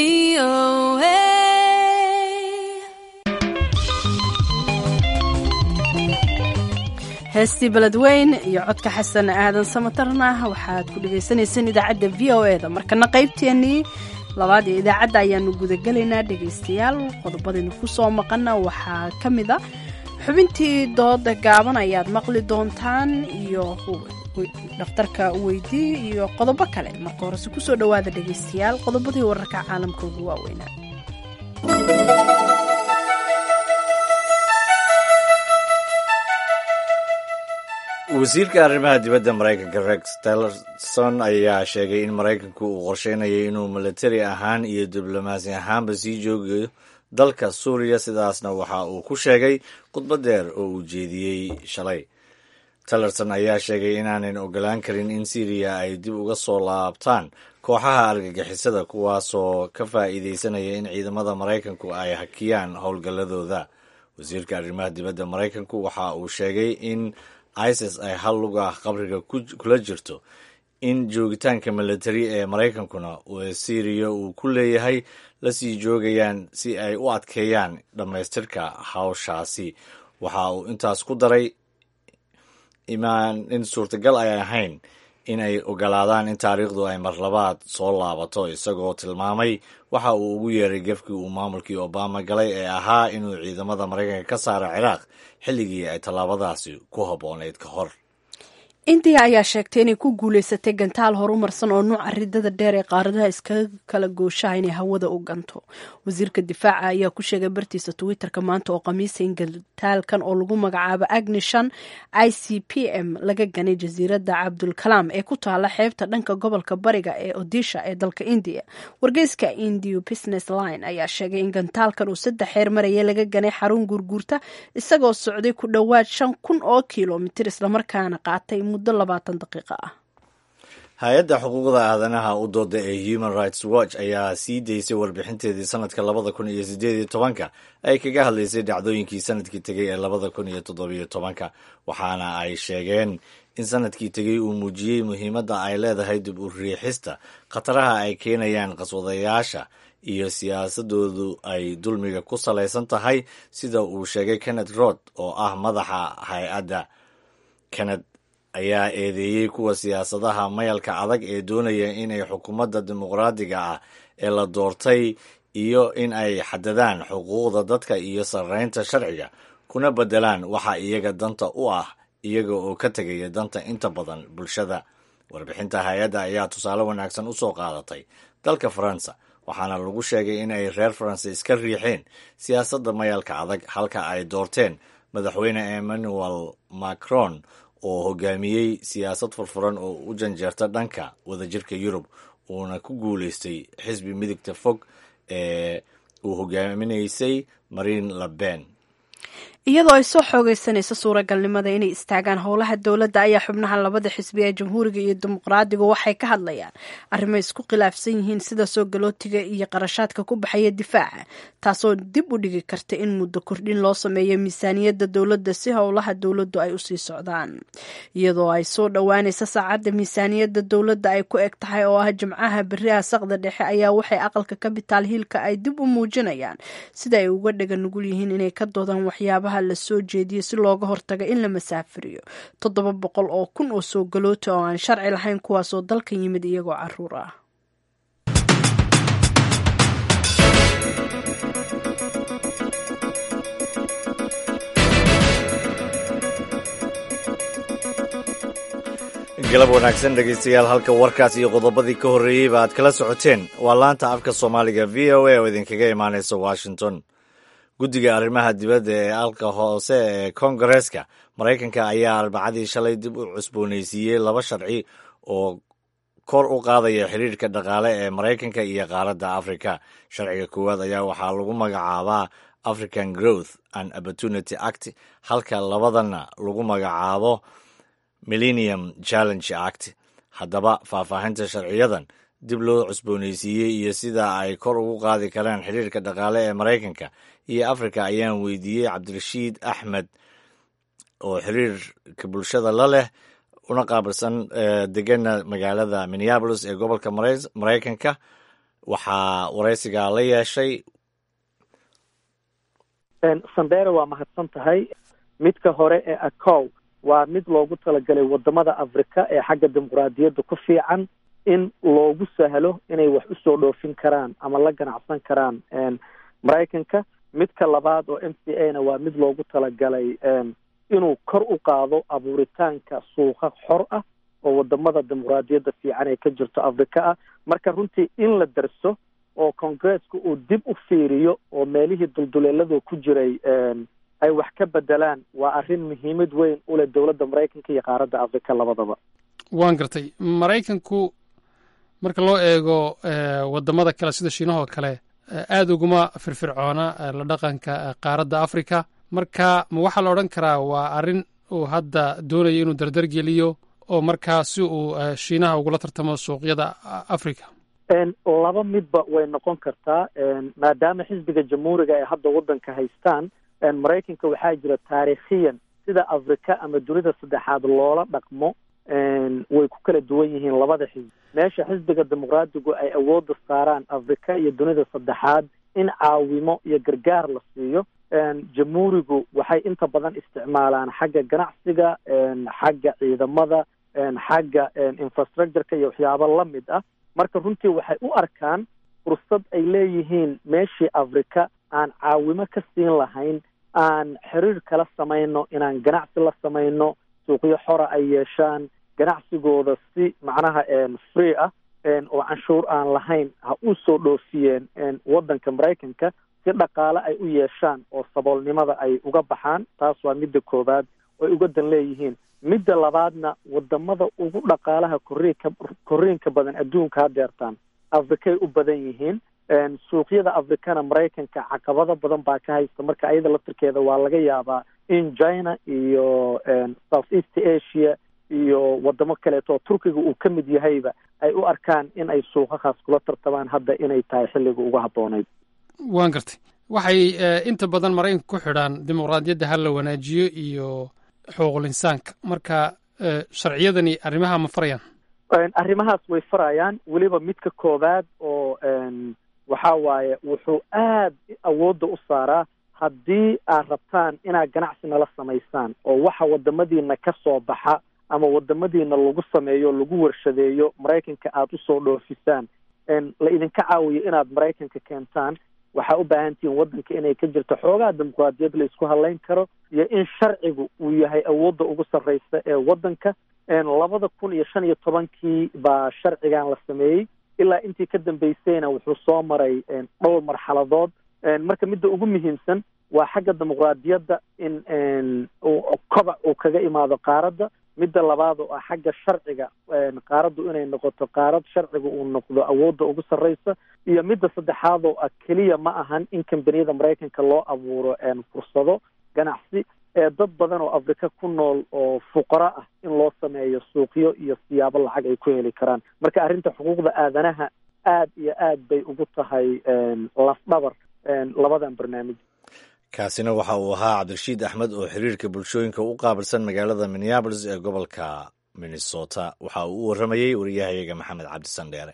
heestii beledweyn iyo codka xasan aadan samatarna waxaad ku dhagaysanayseen idaacadda v o e da markana qaybteennii labaad ee idaacadda ayaanu gudagelaynaa dhegaystayaal qodobadaynu ku soo maqana waxaa ka mid a xubintii dooda gaaban ayaad maqli doontaan iyo dhakhtarka weydii iyo qodobo kale marka horese kusoo dhowaada dhegaystayaal qodobadii wararka caalamka ugu waaweynaa wasiirka arrimaha dibadda maraykanka rex tillerson ayaa sheegay in maraykanku uu qorsheynayay inuu milatari ahaan iyo diblomaasi ahaanba sii joogayo dalka suuriya sidaasna waxa uu ku sheegay khudbad dheer oo uu jeediyey shalay tillerson ayaa sheegay inaanan ogolaan karin in syriya ay dib uga soo laabtaan kooxaha argagixisada kuwaasoo ka faa'iideysanaya in ciidamada maraykanku ay hakiyaan howlgalladooda wasiirka arrimaha dibadda maraykanku waxa uu sheegay in isis ay hal lug ah qabriga kula jirto in joogitaanka militari ee maraykankuna syriya uu ku leeyahay la sii joogayaan si ay u adkeeyaan dhammaystirka hawshaasi waxa uu intaas ku daray imaan in suurtagal ay ahayn in ay ogolaadaan in taariikhdu ay marlabaad soo laabato isagoo tilmaamay waxa uu ugu yeeray gefkii uu maamulkii obama galay ee ahaa inuu ciidamada maraykanka ka saaro ciraaq xilligii ay tallaabadaasi ku habboonayd ka hor indiya ayaa sheegtay inay ku guuleysatay gantaal horumarsan oo nuuca ridada dheer ee qaaradaha iskaga kala gooshaha inay hawada u ganto wasiirka difaaca ayaa ku sheegay bartiisa twitterka maanta oo khamiisa in gantaalkan oo lagu magacaabo agnishan i c p m laga ganay jasiiradda cabdulkalaam ee ku taala xeebta dhanka gobolka bariga ee odisha ee dalka indiya wargeyska indio business line ayaa sheegay in gantaalkan uu saddex xeer maraya laga ganay xarun guurguurta isagoo socday ku dhowaad shan kun oo kilomitir islamarkaana qaatay muddo labaatan daqiiqo ah hay-adda xuquuqda aadanaha u dooda ee human rights watch ayaa sii daysay warbixinteedii sanadka labada kun iyo sideed iyo tobanka ay kaga hadlaysay dhacdooyinkii sanadkii tegay ee labada kun iyo toddobiyo tobanka waxaana ay sheegeen in sanadkii tegey uu muujiyey muhiimadda ay leedahay dib u riixista khataraha ay keenayaan qaswadayaasha iyo siyaasadoodu ay dulmiga ku salaysan tahay sida uu sheegay kenneth rod oo ah madaxa hay-adda kenneth ayaa eedeeyey kuwa siyaasadaha mayalka adag ee doonaya inay xukuumadda dimuqraadiga ah ee la doortay iyo in ay xadadaan xuquuqda dadka iyo sarreynta sharciga kuna beddelaan waxa iyaga danta u ah iyaga oo ka tegaya danta inta badan bulshada warbixinta hay-adda ayaa tusaale wanaagsan u soo qaadatay dalka faransa waxaana lagu sheegay in ay reer faransa iska riixeen siyaasadda mayalka adag halka ay doorteen madaxweyne emmanuel macron oo hogaamiyey siyaasad furfuran oo u janjeerta dhanka wadajirka yurub uuna ku guuleystay xisbi midigta fog ee uu hogaaminaysay marine le pen iyadoo ay soo xoogeysanayso suuragalnimada inay istaagaan howlaha dowladda ayaa xubnaha labada xisbi ee jamhuuriga iyo dimuqraadigu waxay ka hadlayaan arrimo isku khilaafsan yihiin sida soo galootiga iyo qarashaadka ku baxaya difaaca taasoo dib u dhigi karta in muddo kordhin loo sameeyo miisaaniyadda dowladda si howlaha dowladdu ay usii socdaan iyadoo ay soo dhowaanaysa saacadda miisaaniyadda dowladda ay ku eg tahay oo ah jimcaha beriha saqda dhexe ayaa waxay aqalka kabitaal hiilka ay dib u muujinayaan sida ay uga dhaga nugul yihiin inay ka doodaan waxyaabaha la soo jeediyey si looga hortaga in la masaafiriyo toddoba boqol oo kun oo soo galoota oo aan sharci lahayn kuwaasoo dalka yimid iyagoo caruur ah galab wanaagsan dhegaystayaal halka warkaas iyo qodobadii ka horreeyeyba aad kala socoteen waa laanta afka soomaaliga v o a oo idinkaga imaanaysa washington guddiga arrimaha dibadda ee alka hoose ee kongareeska maraykanka ayaa arbacadii shalay dib u cusboonaysiiyey laba sharci oo kor u qaadaya xiriirka dhaqaale ee maraykanka iyo qaaradda afrika sharciga koowaad ayaa waxaa lagu magacaabaa african growth and opportunity act halka labadana lagu magacaabo millennium challenge act haddaba faahfaahinta sharciyadan dib loo cusboonaysiiyey iyo sida ay kor ugu qaadi karaan xiriirka dhaqaale ee maraykanka iyo afrika ayaan weydiiyey cabdirashiid axmed oo xiriirka bulshada la leh una qaabilsan degana magaalada minneabolis ee gobolka maraykanka waxaa waraysigaa la yeeshay sandere waa mahadsan tahay midka hore ee acow waa mid loogu talagalay wadamada afrika ee xagga dimuqraadiyadda ku fiican in loogu sahlo inay wax usoo dhoofin karaan ama la ganacsan karaan maraykanka midka labaad oo m c a na waa mid loogu talagalay inuu kor u qaado abuuritaanka suuqa xor ah oo wadamada dimuqraadiyadda fiican ee ka jirto afrika ah marka runtii in la darso oo congresska uu dib u fiiriyo oo meelihii dulduleeladu ku jiray ay wax ka bedelaan waa arrin muhiimad weyn u leh dowladda maraykanka iyo qaaradda afrika labadaba waan gartay maraykanku marka loo eego wadamada kale sida shiinahoo kale aada uguma firfircoona la dhaqanka qaaradda afrika marka ma waxaa la odhan karaa waa arrin uu hadda doonayo inuu dardar geliyo oo markaa si uu shiinaha ugula tartamo suuqyada africa laba midba way noqon kartaa maadaama xisbiga jamhuuriga ay hadda waddanka haystaan maraykanka waxaa jira taariikhiyan sida afrika ama dunida saddexaad loola dhaqmo way ku kala duwan yihiin labada xisbi meesha xisbiga dimuqraadigu ay awoodda saaraan afrika iyo dunida saddexaad in caawimo iyo gargaar la siiyo jamhuurigu waxay inta badan isticmaalaan xagga ganacsiga xagga ciidamada xagga infrastructureka iyo waxyaabo la mid ah marka runtii waxay u arkaan fursad ay leeyihiin meeshii afrika aan caawimo ka siin lahayn aan xiriir kala samayno inaan ganacsi la samayno suuqyo xora ay yeeshaan ganacsigooda si macnaha free ah oo canshuur aan lahayn ha u soo dhoofiyeen waddanka maraykanka si dhaqaale ay u yeeshaan oo saboolnimada ay uga baxaan taas waa midda koowaad oy uga dan leeyihiin midda labaadna wadamada ugu dhaqaalaha korriinka korriinka badan adduunka hadeertaan afrikay u badan yihiin suuqyada afrikana maraykanka caqabado badan baa ka haysta marka ayada laftirkeeda waa laga yaabaa in china iyo south east asia iyo wadamo kaleeto oo turkiga uu ka mid yahayba ay u arkaan in ay suuqahaas kula tartamaan hadda inay tahay xilliga uga habboonayd waan gartay waxay inta badan maraykanka ku xidhaan dimuqraadiyadda ha la wanaajiyo iyo xuquuqul insaanka marka sharciyadani arrimaha ma farayaan arrimahaas way farayaan weliba midka koowaad oo waxa waaye wuxuu aad awoodda u saaraa haddii aad rabtaan inaad ganacsi nala samaysaan oo waxa wadamadiina ka soo baxa ama wadamadiina lagu sameeyo lagu warshadeeyo maraykanka aada usoo dhoofisaan la idinka caawiyo inaad maraykanka keentaan waxaa u baahan tihiin waddanka inay ka jirto xoogaa dimuqraadiyad la isku hadlayn karo iyo in sharcigu uu yahay awoodda ugu sarreysa ee waddanka labada kun iyo shan iyo tobankii baa sharcigan la sameeyey ilaa intii ka dambeysayna wuxuu soo maray dhowr marxaladood marka midda ugu muhiimsan waa xagga dimuqraadiyadda in kobac uu kaga imaado qaaradda midda labaad oo ah xagga sharciga qaaraddu inay noqoto qaarad sharciga uu noqdo awoodda ugu sarreysa iyo midda saddexaad oo ah keliya ma ahan in kambaniyada maraykanka loo abuuro fursado ganacsi dad badan oo afrika ku nool oo fuqaro ah in loo sameeyo suuqyo iyo siyaabo lacag ay ku heli karaan marka arrinta xuquuqda aadanaha aad iyo aad bay ugu tahay lafdhabar labadan barnaamij kaasina waxa uu ahaa cabdirashiid axmed oo xiriirka bulshooyinka u qaabilsan magaalada minneabolis ee gobolka minnesota waxa uu u warramayey wariyahayaga maxamed cabdisandheere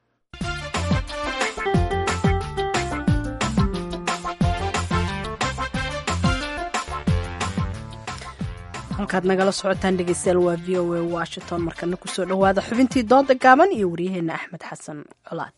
halkaad nagala socotaan dhegeystayaal waa v o a washington markana kusoo dhowaada xubintii dooda gaaban iyo waryaheena axmed xasan colaad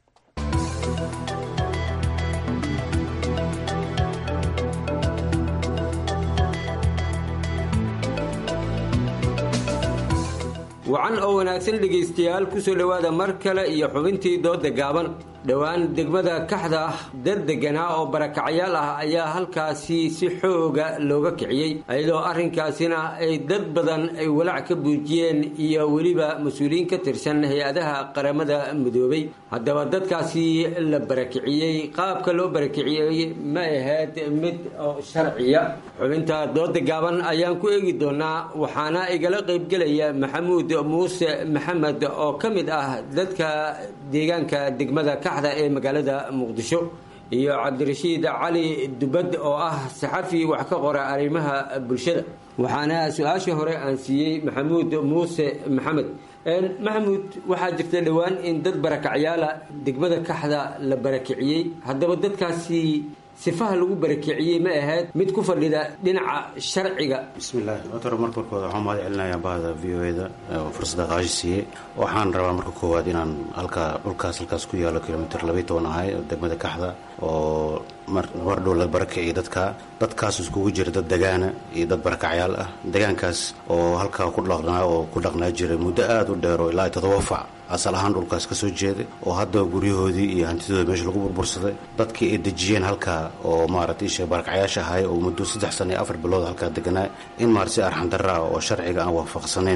wacan oo wanaagsan dhegaystayaal ku soo dhowaada mar kale iyo xubintii dooda gaaban dhowaan degmada kaxda dad deganaa oo barakacayaal ah ayaa halkaasi si xooga looga kiciyey iyadoo arrinkaasina ay dad badan ay walaac ka buujiyeen iyo weliba mas-uuliyiin ka tirsan hay-adaha qaramada midoobay haddaba dadkaasi la barakiciyey qaabka loo barakiciyey ma ahayd mid sharciya xubinta dooda gaaban ayaan ku eegi doonaa waxaana igala qaybgelaya maxamuud muuse maxamed oo ka mid ah dadka deegaanka degmada kaxda ee magaalada muqdisho iyo cabdirashiid cali dubad oo ah saxafi wax ka qora arrimaha bulshada waxaana su-aasha hore aan siiyey maxamuud muuse maxamed maxamuud waxaa jirta dhowaan in dad barakacyaala degmada kaxda la barakiciyey haddaba dadkaasi sifaha lagu barakiciyey ma ahayd mid ku fadhida dhinaca sharciga bismillahi otor marka markooda waxaan mahad celinayaa bahda v o eda oo fursada qaashi siiyey waxaan rabaa marka koowaad inaan halkaa dhulkaas halkaas ku yaalo kilomitr labaiy toban ahay oo degmada kaxda oo mar dhow la barakiciyo dadka dadkaas iskugu jira dad degaana iyo dad barakacyaal ah degaankaas oo halkaa ku dhaqnaa oo ku dhaqnaa jiray muddo aada u dheer oo ilaa todoba fac asal ahaan dhulkaas ka soo jeeday oo hadda guryahoodii iyo hantidooda meesha lagu burbursaday dadkii ay dejiyeen halkaa oo maaragtay isha barakacyaasha ahay oo muddo saddex sana iyo afar bilood halkaa deganaa in maarata si arxandarra ah oo sharciga aan waafaqsanayn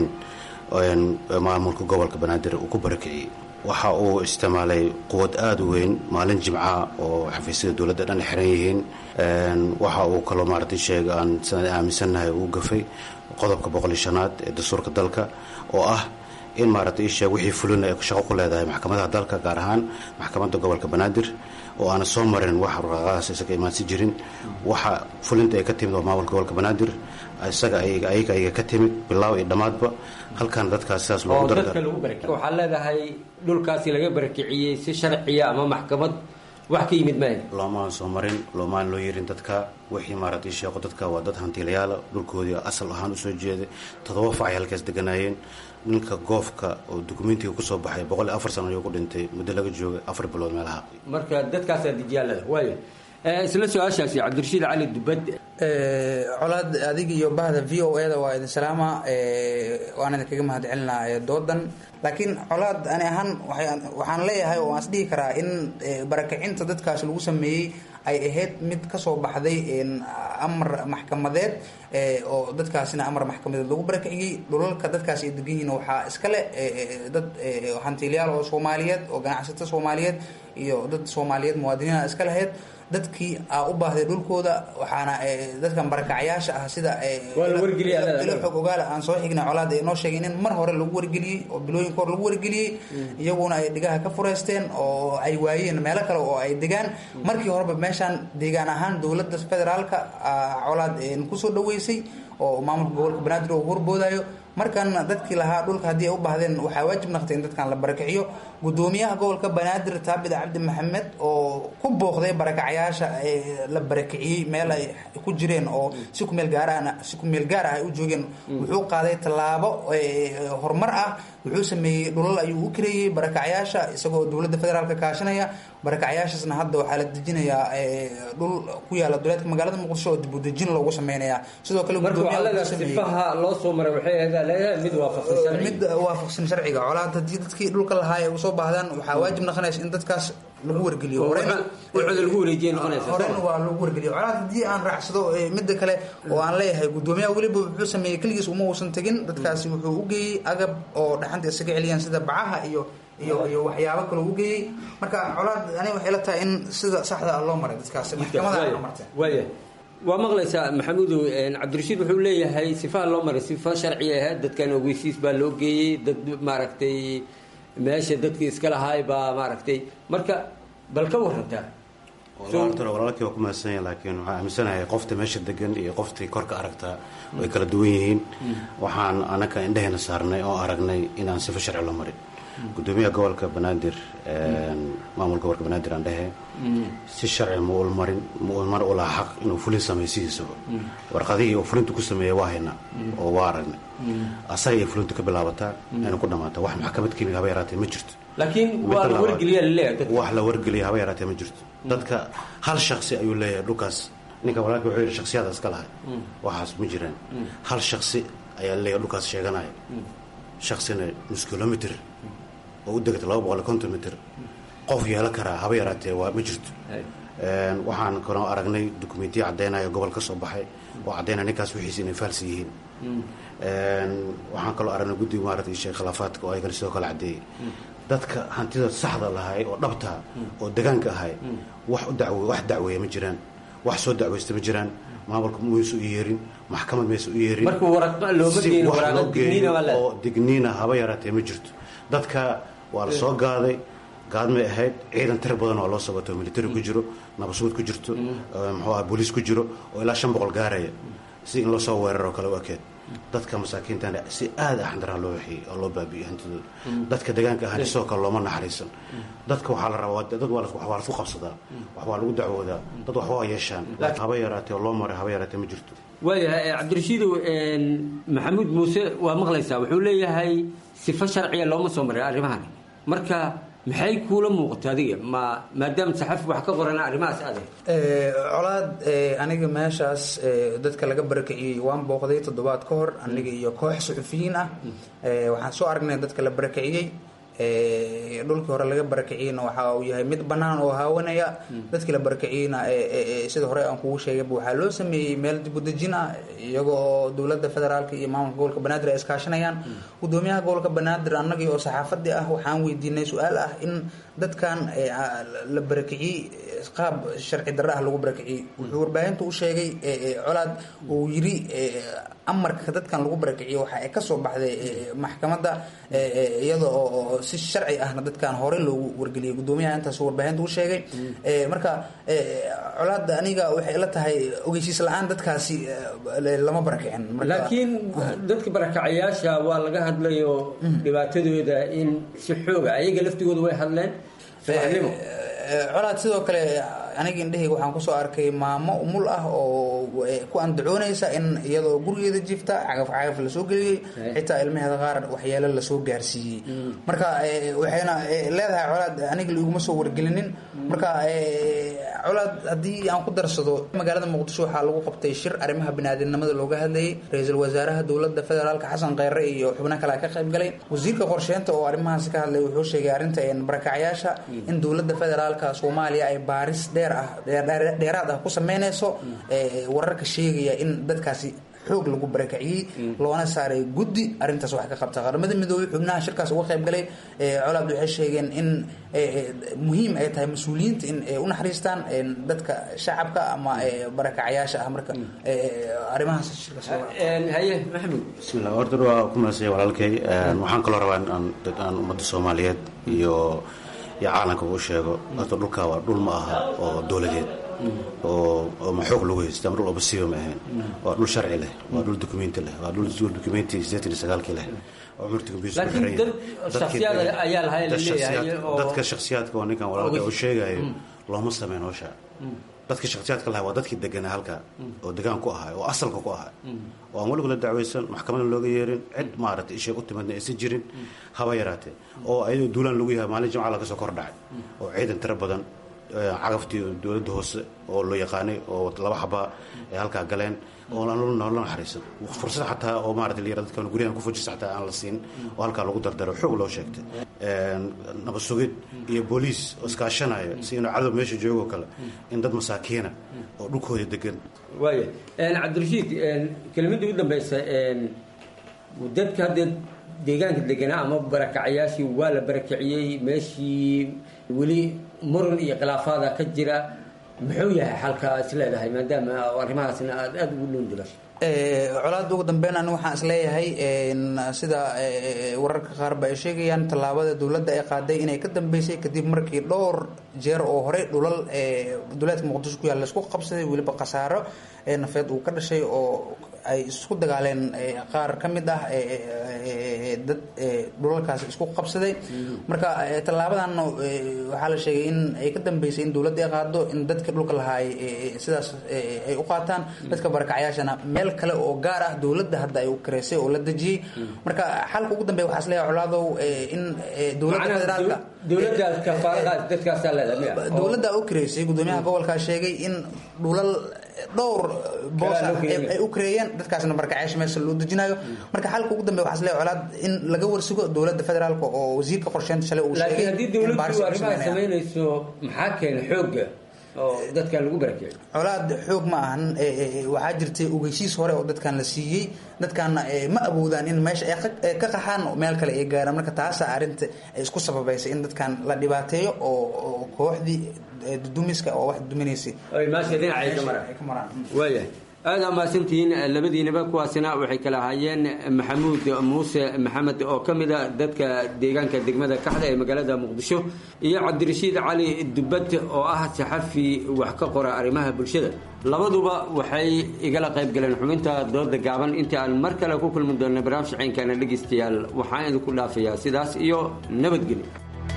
maamulka gobolka banaadir uu ku barakiciyey waxa uu isticmaalay quwad aada u weyn maalin jimca oo xafiisyada dowladda dhan xiran yihiin waxa uu kaloo maaragtay sheega aan sanad aaminsannahay uu gafay qodobka boqol iyo shanaad ee dastuurka dalka oo ah in maaragtay isheeg wixii fulina ay shaqo ku leedahay maxkamadaha dalka gaar ahaan maxkamadda gobolka banaadir oo aana soo marin wax raqaaqadaas isaga imaansi jirin waxa fulinta ay ka timid oo maamulka gobolka banaadir isaga ayaga ayaga ka timid bilaaw iyo dhammaadba halkan dadkaas sidaas loogu waxaa leedahay dhulkaasi laga barakiciyey si sharciya ama maxkamad wax ka yimid maahe loomaan soo marin loomaan loo yerin dadka wixii maaragtay sheeqo dadka waa dad hantiilayaala dhulkoodii asal ahaan usoo jeeday toddoba fac ay halkaas deganaayeen ninka goofka oo dukumentiga kusoo baxay boqol iyo afar sano ayuu ku dhintay muddo laga joogay afar bilood meelaha marka dadkaasaa dijiyaalada waaya isla su-aashaasi cabdirashiid cali dubad colaad adig iyo bahda v o e da waa idin salaama waan idinkaga mahad celinaa doodan laakiin colaad ani ahaan waxaan leeyahay oo aan is dhihi karaa in barakacinta dadkaas lagu sameeyey ay ahayd mid kasoo baxday amar maxkamadeed oo dadkaasina amar maxkamadeed lagu barakiciyey dhulalka dadkaas ay degan yihiin waxaa iskale dad hantiilyaal oo soomaaliyeed oo ganacsato soomaaliyeed iyo dad soomaaliyeed muwaadiniina iska lahayd dadkii a u baahday dhulkooda waxaana dadkan barakacyaasha ah sida ilo xog ogaala aan soo xignay colaad ay noo sheegeen in mar hore lagu wargeliyey oo bilooyinka hore lagu wargeliyey iyaguna ay dhigaha ka fureysteen oo ay waayeen meelo kale oo ay degaan markii horeba meeshaan deegaan ahaan dowladda federaalka colaad kusoo dhaweysay oo maamulka gobolka banaadir oo horboodayo markan dadkii lahaa dhulka haddii ay u baahdeen waxaa waajib naqtay in dadkan la barakiciyo gudoomiyaha gobolka banaadir taabid cabdi maxamed oo ku booqday barakacyaasha la barakiciyey meel ay ku jireen oo si kumeel gaarahna si kumeel gaar ah ay u joogeen wuxuu qaaday tallaabo horumar ah wuxuu sameeyey dhulal ayuu u kareeyey barakacyaasha isagoo dowladda federaalka kaashanaya barakacyaashaasna hadda waxaa la dejinayaa dhul ku yaala duleedka magaalada muqdisho oo dibudejin loogu sameynaya sidoo kale sifaha loo soo maray waxay ahayd mid waafaqsan mid waafaqsan sharciga colaad haddii dadkii dhulka lahaa ay usoo baahdaan waxaa waajib noqonaysa in dadkaas lagu wargeliyo horena waa lagu wargeliyo colaad haddii aan raacsado midda kale oo aan leeyahay gudoomiyaha weliba wuxuu sameeyey keligiis uma uusan tegin dadkaasi wuxuu u geeyey agab oo dhaxanta isaga celiyaan sida bacaha iyo iyo iyo waxyaabo kale u geeyey marka colaad aniga waxay la tahay in sida saxda ah loo maray dadkaasi maxkamada martay waaya waa maqlaysaa maxamuudow cabdirashiid wuxuu leeyahay sifaha loo maray sifa sharci ahayd dadkan ogeysiis baa loo geeyey dad maaragtay meesha dadkii iska lahaay baa maaragtay marka bal ka warantaa walaalkii waa ku mahadsanyahay laakiin waxaan aaminsanahay qofta meesha degan iyo qoftii korka aragtaa way kala duwan yihiin waxaan anaka indhahayna saarnay oo aragnay inaan sifa sharci loo marin gudoomiyaha gobolka banaadir maamul gobolka banaadir aan dhehe si sharci ma ul marin ma ul mar ulaa xaq inuu fulin sameeyo sidiisaba warqadihii uu fulintu ku sameeyey waa haynaa oo waa aragnay asaga iyo fulintu ka bilaabataa ayna ku dhamaataa wax maxkamad kimiga haba yaraatee ma jirto laakiin waa la wargeliyaa laleeyahay wax la wargeliya haba yaraatee ma jirto dadka hal shaksi ayuu leeyahay dhulkaas ninka walaalka wuxuu yidhi shaksiyada iska lahay waxaas ma jiraan hal shaksi ayaa leeyahay dhulkaas sheeganaya shaksina nus kilomitr oo u degta laba boqol iyo konton mitr qof yeelan karaa haba yaraatee waa ma jirto waxaan kaloo aragnay dokumentiya caddaynaya gobol ka soo baxay oo caddaynaya ninkaas wixiisa inay faalsi yihiin waxaan kaloo aragnay guddiga maarata sheekh khilaafaadka oo ayagana sidoo kale caddeeyey dadka hantida saxda lahay oo dhabtaa oo degaanka ahay wax u daw wax dacweeya ma jiraan wax soo dacweysta ma jiraan maamulka maysa u yeerin maxkamad maysa u yeerin marka waraqa looma geeyo waraqa digniina waa oo digniina haba yaraatee ma jirto dadka waa la soo gaaday gaadmay ahayd ciidan tir badan oo loo soo wato military ku jiro nabasuud ku jirto muxuu aha booliis ku jiro oo ilaa shan boqol gaaraya si in loo soo weeraroo kale u ekeed dadka masaakiintana si aada ah xandaraa loo waxiyey oo loo baabi'iyey hantidooda dadka deegaanka ahana sidoo kale looma naxariisan dadka waxaa la rabaa dad waa waa lasku qabsadaa wax waa lagu dacwoodaa dad wax waa yeeshaan haba yaraatee oo loo maray haba yaraatee ma jirto waayahay cabdirashiidow maxamuud muuse waa maqlaysaa wuxuu leeyahay sifo sharciya looma soo maray arrimahan marka maxay kuula muuqata adiga ma maadaama saxafi wax ka qorana arrimahaas ade colaad aniga meeshaas dadka laga barakiciyey waan booqday toddobaad ka hor aniga iyo koox suxufiyiin ah waxaan soo aragnay dadka la barakiciyey dhulkii hore laga barakiciyeyna waxa uu yahay mid bannaan oo haawanaya dadkii la barakiciyeyna sida hore aan kugu sheegayba waxaa loo sameeyey meel dibudejin ah iyaga oo dowladda federaalka iyo maamulka gobolka banaadir ay iskaashanayaan gudoomiyaha gobolka banaadir annagii oo saxaafadii ah waxaan weydiinay su-aal ah in dadkan la barakiciyey qaab sharci darre ah lagu barakiciyey wuxuu warbaahinta u sheegay colaad uu yiri amarka dadkan lagu barakiciyo waxa ay kasoo baxday maxkamadda iyada oo si sharci ahna dadkan hore loogu wargeliyay gudoomiyaha intaas warbaahinta u sheegay marka colaada aniga waxay ila tahay ogeysiis la-aan dadkaasi lama barakicin laakiin dadka barakacayaasha waa laga hadlayo dhibaatadooda in si xooga ayaga laftigooda way hadleen subaxnimo colaad sidoo kale aniga indhahayga waxaan kusoo arkay maamo umul ah oo ku andacoonaysa in iyadoo gurigeeda jifta cagaf cagaf lasoo geliyey xitaa ilmaheeda qaar waxyeelo lasoo gaarsiiyey marka waxayna leedahay colaad aniga laiguma soo wargelinin marka colaad haddii aan ku darsado magaalada muqdisho waxaa lagu qabtay shir arrimaha biniaadamnimada looga hadlayay ra-iisul wasaaraha dowladda federaalka xasan kheyre iyo xubno kale ka qayb galay wasiirka qorsheynta oo arrimahaasi ka hadlay wuxuu sheegay arrinta barakacyaasha in dowladda federaalka soomaaliya ay baaris dheer ah dheeraad ah ku sameynayso wararka sheegaya in dadkaasi xoog lagu barakiciyey loona saaray guddi arrintaas wax ka qabta qaramada midoobey xubnaha shirkaas uga qayb galay colaad waxay sheegeen in muhiim ay tahay mas-uuliyiinta in ay u naxariistaan dadka shacabka ama barakacyaasha ah marka arrimahaas haye maxamed bismillah horta waa ku mahadsanyahay walaalkay waxaan kaloo rabaa in aan ummadda soomaaliyeed iyo iyo caalamka u sheego horta dhulka waa dhul ma aha oo dowladeed oo oo ma xoog lagu haysta ama dhul obasiiba ma ahayn waa dhul sharci leh waa dhul dokumenti leh waa dhul dokumenti sideetan iyo sagaalkii leh oo cumurta computer laakiin dad shakhsiyaad ayaa lahay la leeyahay oo dadka shakhsiyaadka oo ninkan walaalka uu sheegayo looma sameyn howsha dadka shakhsiyaadka lahaa waa dadkii deganaa halka oo degaan ku ahay oo asalka ku ahay oo aan weligu la dacwaysan maxkamadna looga yeerin cid maaragtay ishay u timadna aysan jirin haba yaraatee oo ayadoo duulaan lagu yahay maalin jimca laga soo kor dhacay oo ciidan tiro badan cagaftii dowladda hoose oo loo yaqaanay oo laba xabaa ay halkaa galeen oo noola naxariisan fursad xataa oo maarata la yara dadka guryahan ku fujisa xataa aan la siin oo halkaa lagu dardaro xoog loo sheegtay nabad sugid iyo booliis oo iskaashanaya si inuu cadow meesha joogo kale in dad masaakiina oo dhulkooda degan waaya cabdirashiid kelimadii u dambeysa dadka haddee deegaanka deganaa ama barakacayaashii waa la barakiciyey meeshii weli muran iyo khilaafaada ka jira muxuu yahay xalka is leedahay maadaama arrimahaasna aad aada ugu dhuundulasho colaada ugu dambeyn ani waxaan isleeyahay sida wararka qaarba ay sheegayaan tallaabada dowladda ay qaaday inay ka dambeysay kadib markii dhowr jeer oo horey dhulal duleedka muqdisho ku yaalla laisku qabsaday weliba khasaaro nafeed uu ka dhashay oo ay isku dagaaleen qaar ka mid ah dad dhulalkaas isku qabsaday marka tallaabadan waxaa la sheegay in ay ka dambeysay in dowladda ay qaado in dadka dhulka lahaa sidaas ay u qaataan dadka barakacyaashana meel kale oo gaar ah dowladda hadda ay u kareysay oo la dejiyey marka xalka ugu dambeya waxaa isleeyahay colaadow in dowladda federaalka dowladda u kareysay gudoomiyaha gobolkaa sheegay in dhulal dhowr boos ay u kareeyeen dadkaasna barakacyaasha meesha loo dejinayo marka xalka ugu dambeya waxaa isleeyahay colaad in laga warsugo dowladda federaalka oo wasiirka qorsheynta shalay uu sheegay laakiin haddii dowladdu arrimaha samaynayso maxaa keena xoogga oo dadkan lagu barakeeyo colaad xoog ma ahan waxaa jirtay ogeysiis hore oo dadkan la siiyey dadkaana ma awoodaan in meesha ay ka qaxaan meel kale ay gaaraan marka taasa arrinta ay isku sababaysay in dadkan la dhibaateeyo oo kooxdii dudumiska oo wax duminaysay maasha dhinacay ka maraan waayahay aada amaasantihiin labadiinaba kuwaasina waxay kala ahaayeen maxamuud muuse maxamed oo ka mid a dadka deegaanka degmada kaxda ee magaalada muqdisho iyo cabdirashiid cali dubad oo ah saxafi wax ka qora arrimaha bulshada labaduba waxay igala qayb galeen xubinta dooda gaaban intii aan mar kale ku kulmi doona barnaamij ceynkana dhegaystayaal waxaan idinku dhaafayaa sidaas iyo nabadgelyo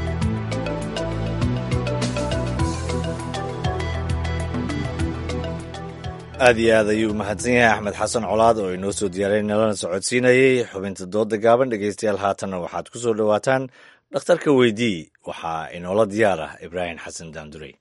aad iyo aad ayuu mahadsan yahay axmed xasan colaad oo inoo soo diyaaray nalana socodsiinayey xubinta dooda gaaban dhegaystayaal haatanna waxaad ku soo dhowaataan dhakhtarka weydii waxaa inoola diyaar ah ibraahim xasan daandurey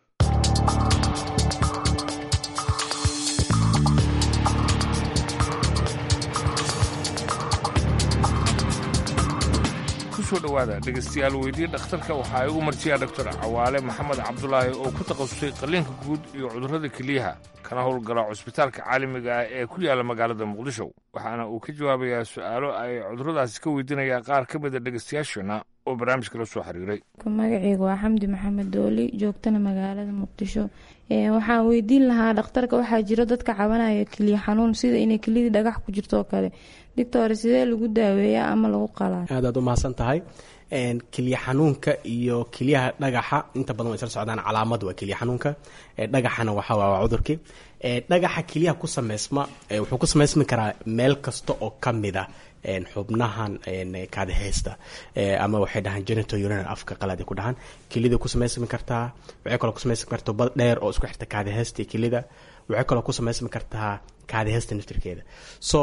kusoo dhowaada dhegaystayaal weydii dhakhtarka waxaa igu martiyaa doctor cawaale maxamed cabdulaahi oo ku takhasusay qalliinka guud iyo cudurrada keliyaha kana howlgala cusbitaalka caalamiga ah ee ku yaalla magaalada muqdisho waxaana uu ka jawaabayaa su'aalo ay cudurradaasi ka weydiinayaan qaar ka mida dhegaystayaashana oo barnaamijka la soo xiriiray magaceyga waa xamdi maxamed dooli joogtana magaalada muqdisho waxaan weydiin lahaa dhakhtarka waxaa jiro dadka cabanaya keliya xanuun sida inay keliyadii dhagax ku jirto oo kale doctor sidee lagu daaweeyaa ama lagu qalaa aadaad u mahadsan tahay keliya xanuunka iyo keliyaha dhagaxa inta badan way isla socdaan calaamad waa keliya xanuunka dhagaxana waxa waa cudurkii dhagaxa keliyaha ku sameysma wuxuu ku sameysmi karaa meel kasta oo ka mid a xubnahan kaadiheysta ama waxay dhahaan genito urinal afka qalaad ku dhahaan kelida ku samaysmi kartaa waxay kaloo ku samaysmi kartaa bad dheer oo isku xirta kaadiheysta iyo kelida waxay kaloo ku samaysmi kartaa kaadiheysta naftirkeeda so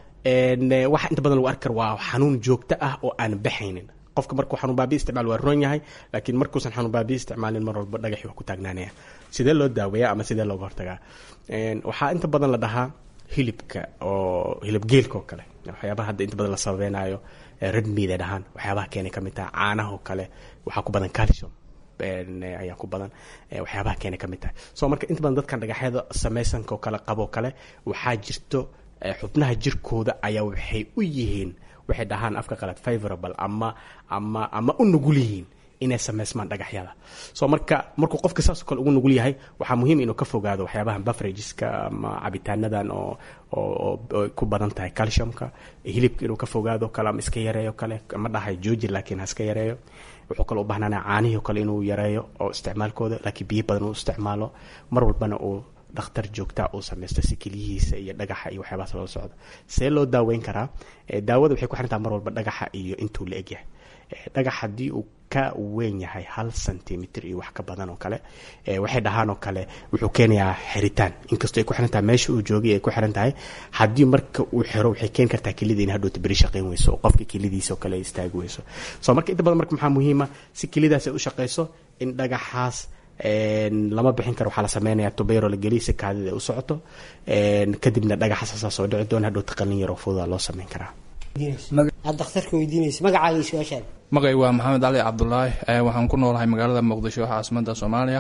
waxa inta badan lagu arki kara waa xanuun joogto ah oo aan baxaynin qofka markuu xanuun baabi isticmaal waa roon yahay laakiin markuusan xanuun baabi isticmaalin mar walba dhagaxi waa ku taagnaanaya sidee loo daaweeyaa ama sidee looga hortagaa waxaa inta badan la dhahaa hilibka oo hilib geelka oo kale waxyaabaha hadda inta badan la sababeynayo red meat ay dhahaan waxyaabaha keenay ka mid taha caanaha oo kale waxaa ku badan calcium ayaa ku badan waxyaabaha keenay ka mid tahay so marka inta badan dadkan dhagaxyada samaysanka oo kale qaboo kale waxaa jirto xubnaha jirkooda ayaa waxay u yihiin waxay dhahaan afka qalad favorable ama ama ama u nugul yihiin inay sameysmaan dhagaxyada so marka markuu qofka saasoo kale ugu nugul yahay waxaa muhiim inuu ka fogaado waxyaabahan bafrageska ama cabitaanadan oo oo ku badan tahay calciumka hilibka inuu ka fogaado kale ama iska yareeyo kale ma dhahay jooji laakiin ha iska yareeyo wuxuu kale u baahnaan caanihii kale inuu yareeyo oo isticmaalkooda laakiin biyo badan uu isticmaalo mar walbana uu dhakhtar joogtaa uu samaysto si keliyihiisa iyo dhagaxa iyo waxyaabahaas loola socdo see loo daaweyn karaa daawada waxay ku xirantaha mar walba dhagaxa iyo intuu la egyahay dhagax haddii uu ka weyn yahay hal centimitr iyo wax ka badan oo kale waxay dhahaan oo kale wuxuu keenayaa xiritaan inkastoo ay ku xiran tahay meesha uu joogay ay ku xiran tahay haddii marka uu xiro waxay keeni kartaa kelida in hadhowta beri shaqayn weyso oo qofka kelidiisa oo kale istaagi weyso so marka inta badan marka maxaa muhiima si kelidaas ay u shaqayso in dhagaxaas lama bixin karo waxaa la sameynayaa tubayro la geliya si kaadida ay u socoto kadibna dhagaxa saasaa soo dhici doona hadhowta qalin yaroo fududa loo sameyn karaa aad dhakhtarka weydiinaysa magacaaga iyo su-aashaada magay waa maxamed cali cabdulaahi waxaan ku noolahay magaalada muqdisho caasimada soomaaliya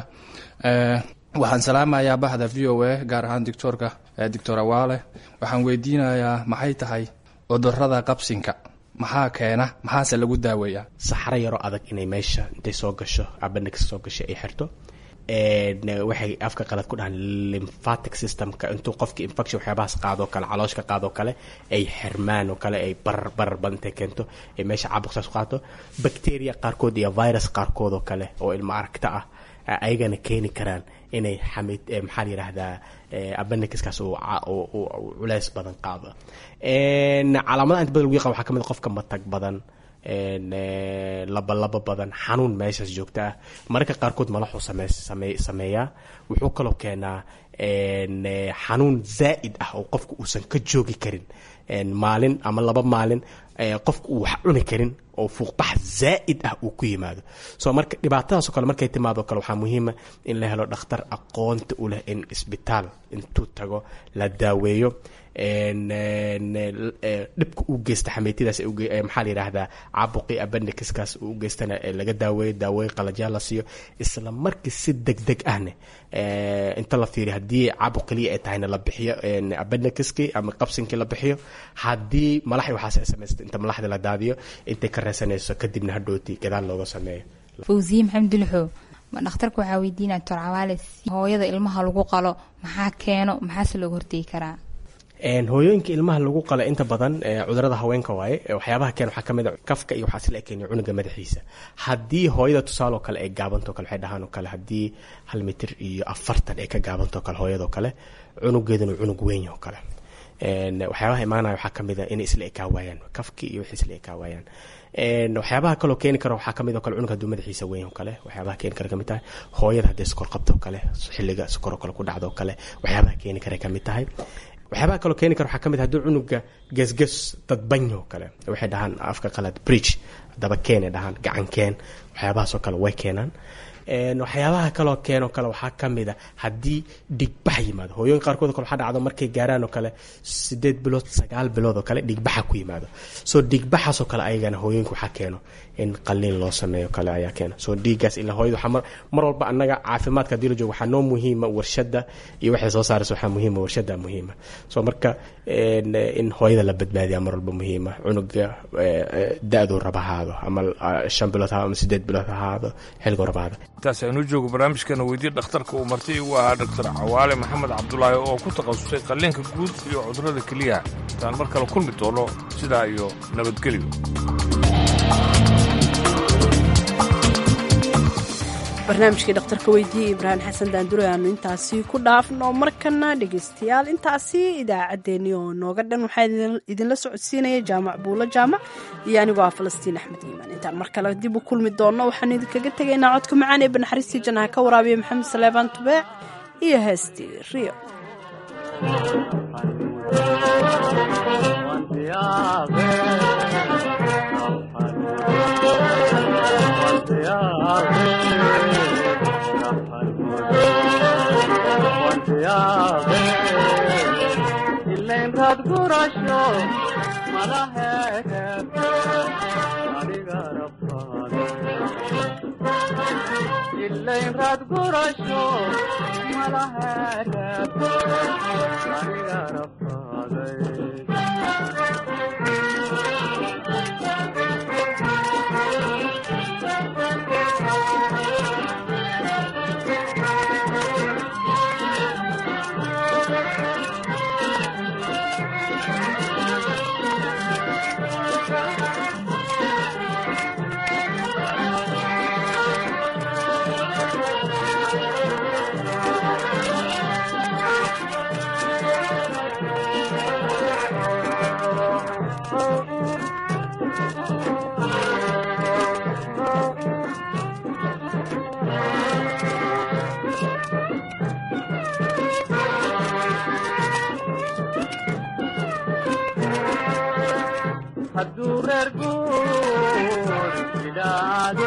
waxaan salaamayaa bahda v o a gaar ahaan doctoorka doctor awaale waxaan weydiinayaa maxay tahay cudurada qabsinka maxaa keena maxaase lagu daaweeyaa saxro yaroo adag inay meesha intay soo gasho abana ka soo gasho ay xirto waxay afka qalad ku dhahaan lymphatic systemka intuu qofki infection waxyaabahaas qaadoo kale calooshka qaadoo kale ay xirmaan oo kale ay barar barar badan intay keento ay meesha caabuqsaas qaato bacteria qaarkood iyo virus qaarkood oo kale oo ilmo aragta ah ayagana keeni karaan inay xamid maxaa la yidhaahdaa abanikaskaas uu culeys badan qaado calaamadaha inta badan lagu yaqaan waxaa ka mid qofka matag badan labalaba badan xanuun meeshaas joogta ah mararka qaarkood malaxuu same same sameeyaa wuxuu kaloo keenaa xanuun zaa'id ah oo qofka uusan ka joogi karin maalin ama laba maalin qofka uu wax cuni karin oo fuuqbax zaa'id ah uu ku yimaado so marka dhibaatadaasoo kale markay timaado kale waxaa muhiima in la helo dhakhtar aqoonta u leh in isbitaal intuu tago la daaweeyo dhibka uu geysta xameytidaas maxaa la yidhaahdaa caabuqii abandikiskaas uu u geystana laga daaweeyo daaweeye qalajyaa la siiyo isla markii si deg deg ahne inta la fiiriyo haddii caabuq keliya ay tahayna la bixiyo abandikiskii ama qabsinkii la bixiyo haddii malaxi waxaas ay samaysta inta malaxda la daadiyo intay ka reesanayso kadibna hadhooti gadaal looga sameeyo fawsiye maxamed dulxo dhakhtarka waxaa weydiinaya doctor cawaale hooyada ilmaha lagu qalo maxaa keeno maxaase looga hortegi karaa hooyooyinka ilmaha lagu qala inta badan cudurada haweenka waaye waxyaabaha keen waxaa kamid a kafka iyo waxaa sila keeniya cunuga madaxiisa haddii hooyada tusaale oo kale ay gaabanto kale waxay dhahaan oo kale haddii hal mitir iyo afartan ay ka gaabanto kale hooyadoo kale cunugeeduna cunug weyn oo kale waxyaabaha imaanaya waxaa kamid a inay isla ekaa waayaan kafki iyo wixii isla ekaa waayaan waxyaabaha kaloo keeni kara waxaa kamid oo kale cunug hadduu madaxiisa weyn oo kale waxyaabaha keeni kara kamid tahay hooyada hadday sokor qabto oo kale xilliga sokor oo kale ku dhacdo oo kale waxyaabaha keeni kara kamid tahay waxyaabaha kaloo keeni kara waxaa kamid hadduu cunuga gesges dadbanyo oo kale waxay dhahaan afka qalad bridge daba keene dhahaan gacan keen waxyaabahaasoo kale way keenaan waxyaabaha kaloo keenoo kale waxaa kamid a haddii dhigbax yimaado hooyooyin qaarkood o kale waxaa dhacdo markay gaaraan oo kale sideed bilood sagaal bilood oo kale dhigbaxa ku yimaado soo dhigbaxaasoo kale ayagana hooyooyinka waxaa keeno in qaliin loo sameeyo kale ayaa keena soo dhiiggaas ilaa hooyada waxaa mar walba annaga caafimaadka haddii la joogo waxaa noo muhiima warshadda iyo waxay soo saaraysa waxaa muhiima warshadda muhiima soo marka in hooyada la badbaadiyaa mar walba muhiima cunuga da-duu raba ahaado ama shan bilood ha ama sideed bilood ha ahaado xilliguu raba ahaado intaas aynu joogo barnaamijkana weydiye dhakhtarka uu martay uu ahaa doctor cawaale maxamed cabdulaahi oo ku takhasusay qalliinka guud iyo cudurrada keliyaha intaan mar kale kulmi doono sidaa iyo nabadgelyo barnaamijkii dhakhtarka weydiiyey ibraahim xasan daandure aanu intaasi ku dhaafno markana dhegaystayaal intaasi idaacaddeenii oo nooga dhan waxaa idinla socodsiinaya jaamac buulo jaamac iyo anigoo ah falastiin axmed iimaan intaan mar kale dib u kulmi doonno waxaanu idinkaga tegaynaa codka macaan ee banaxariistii jannaha ka waraabiya maxamed saleebaan tubeec iyo heestii rio ilaynraad gurasho madaheed adiga rabtaade ilaynraad gurasho madaheed adiga rabtaade hadduu reer guur idhaado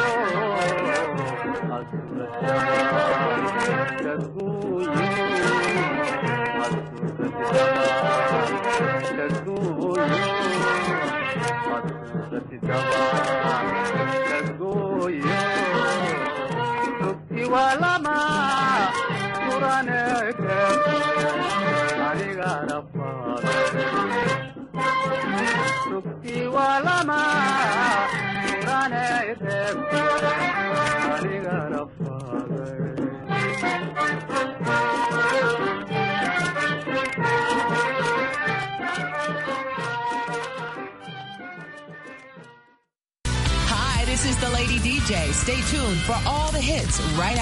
rugti waa lama kuraneke aniga rafaada rugti waa lama kurane reeb aniga rafaada day. Stay tuned for all the hits right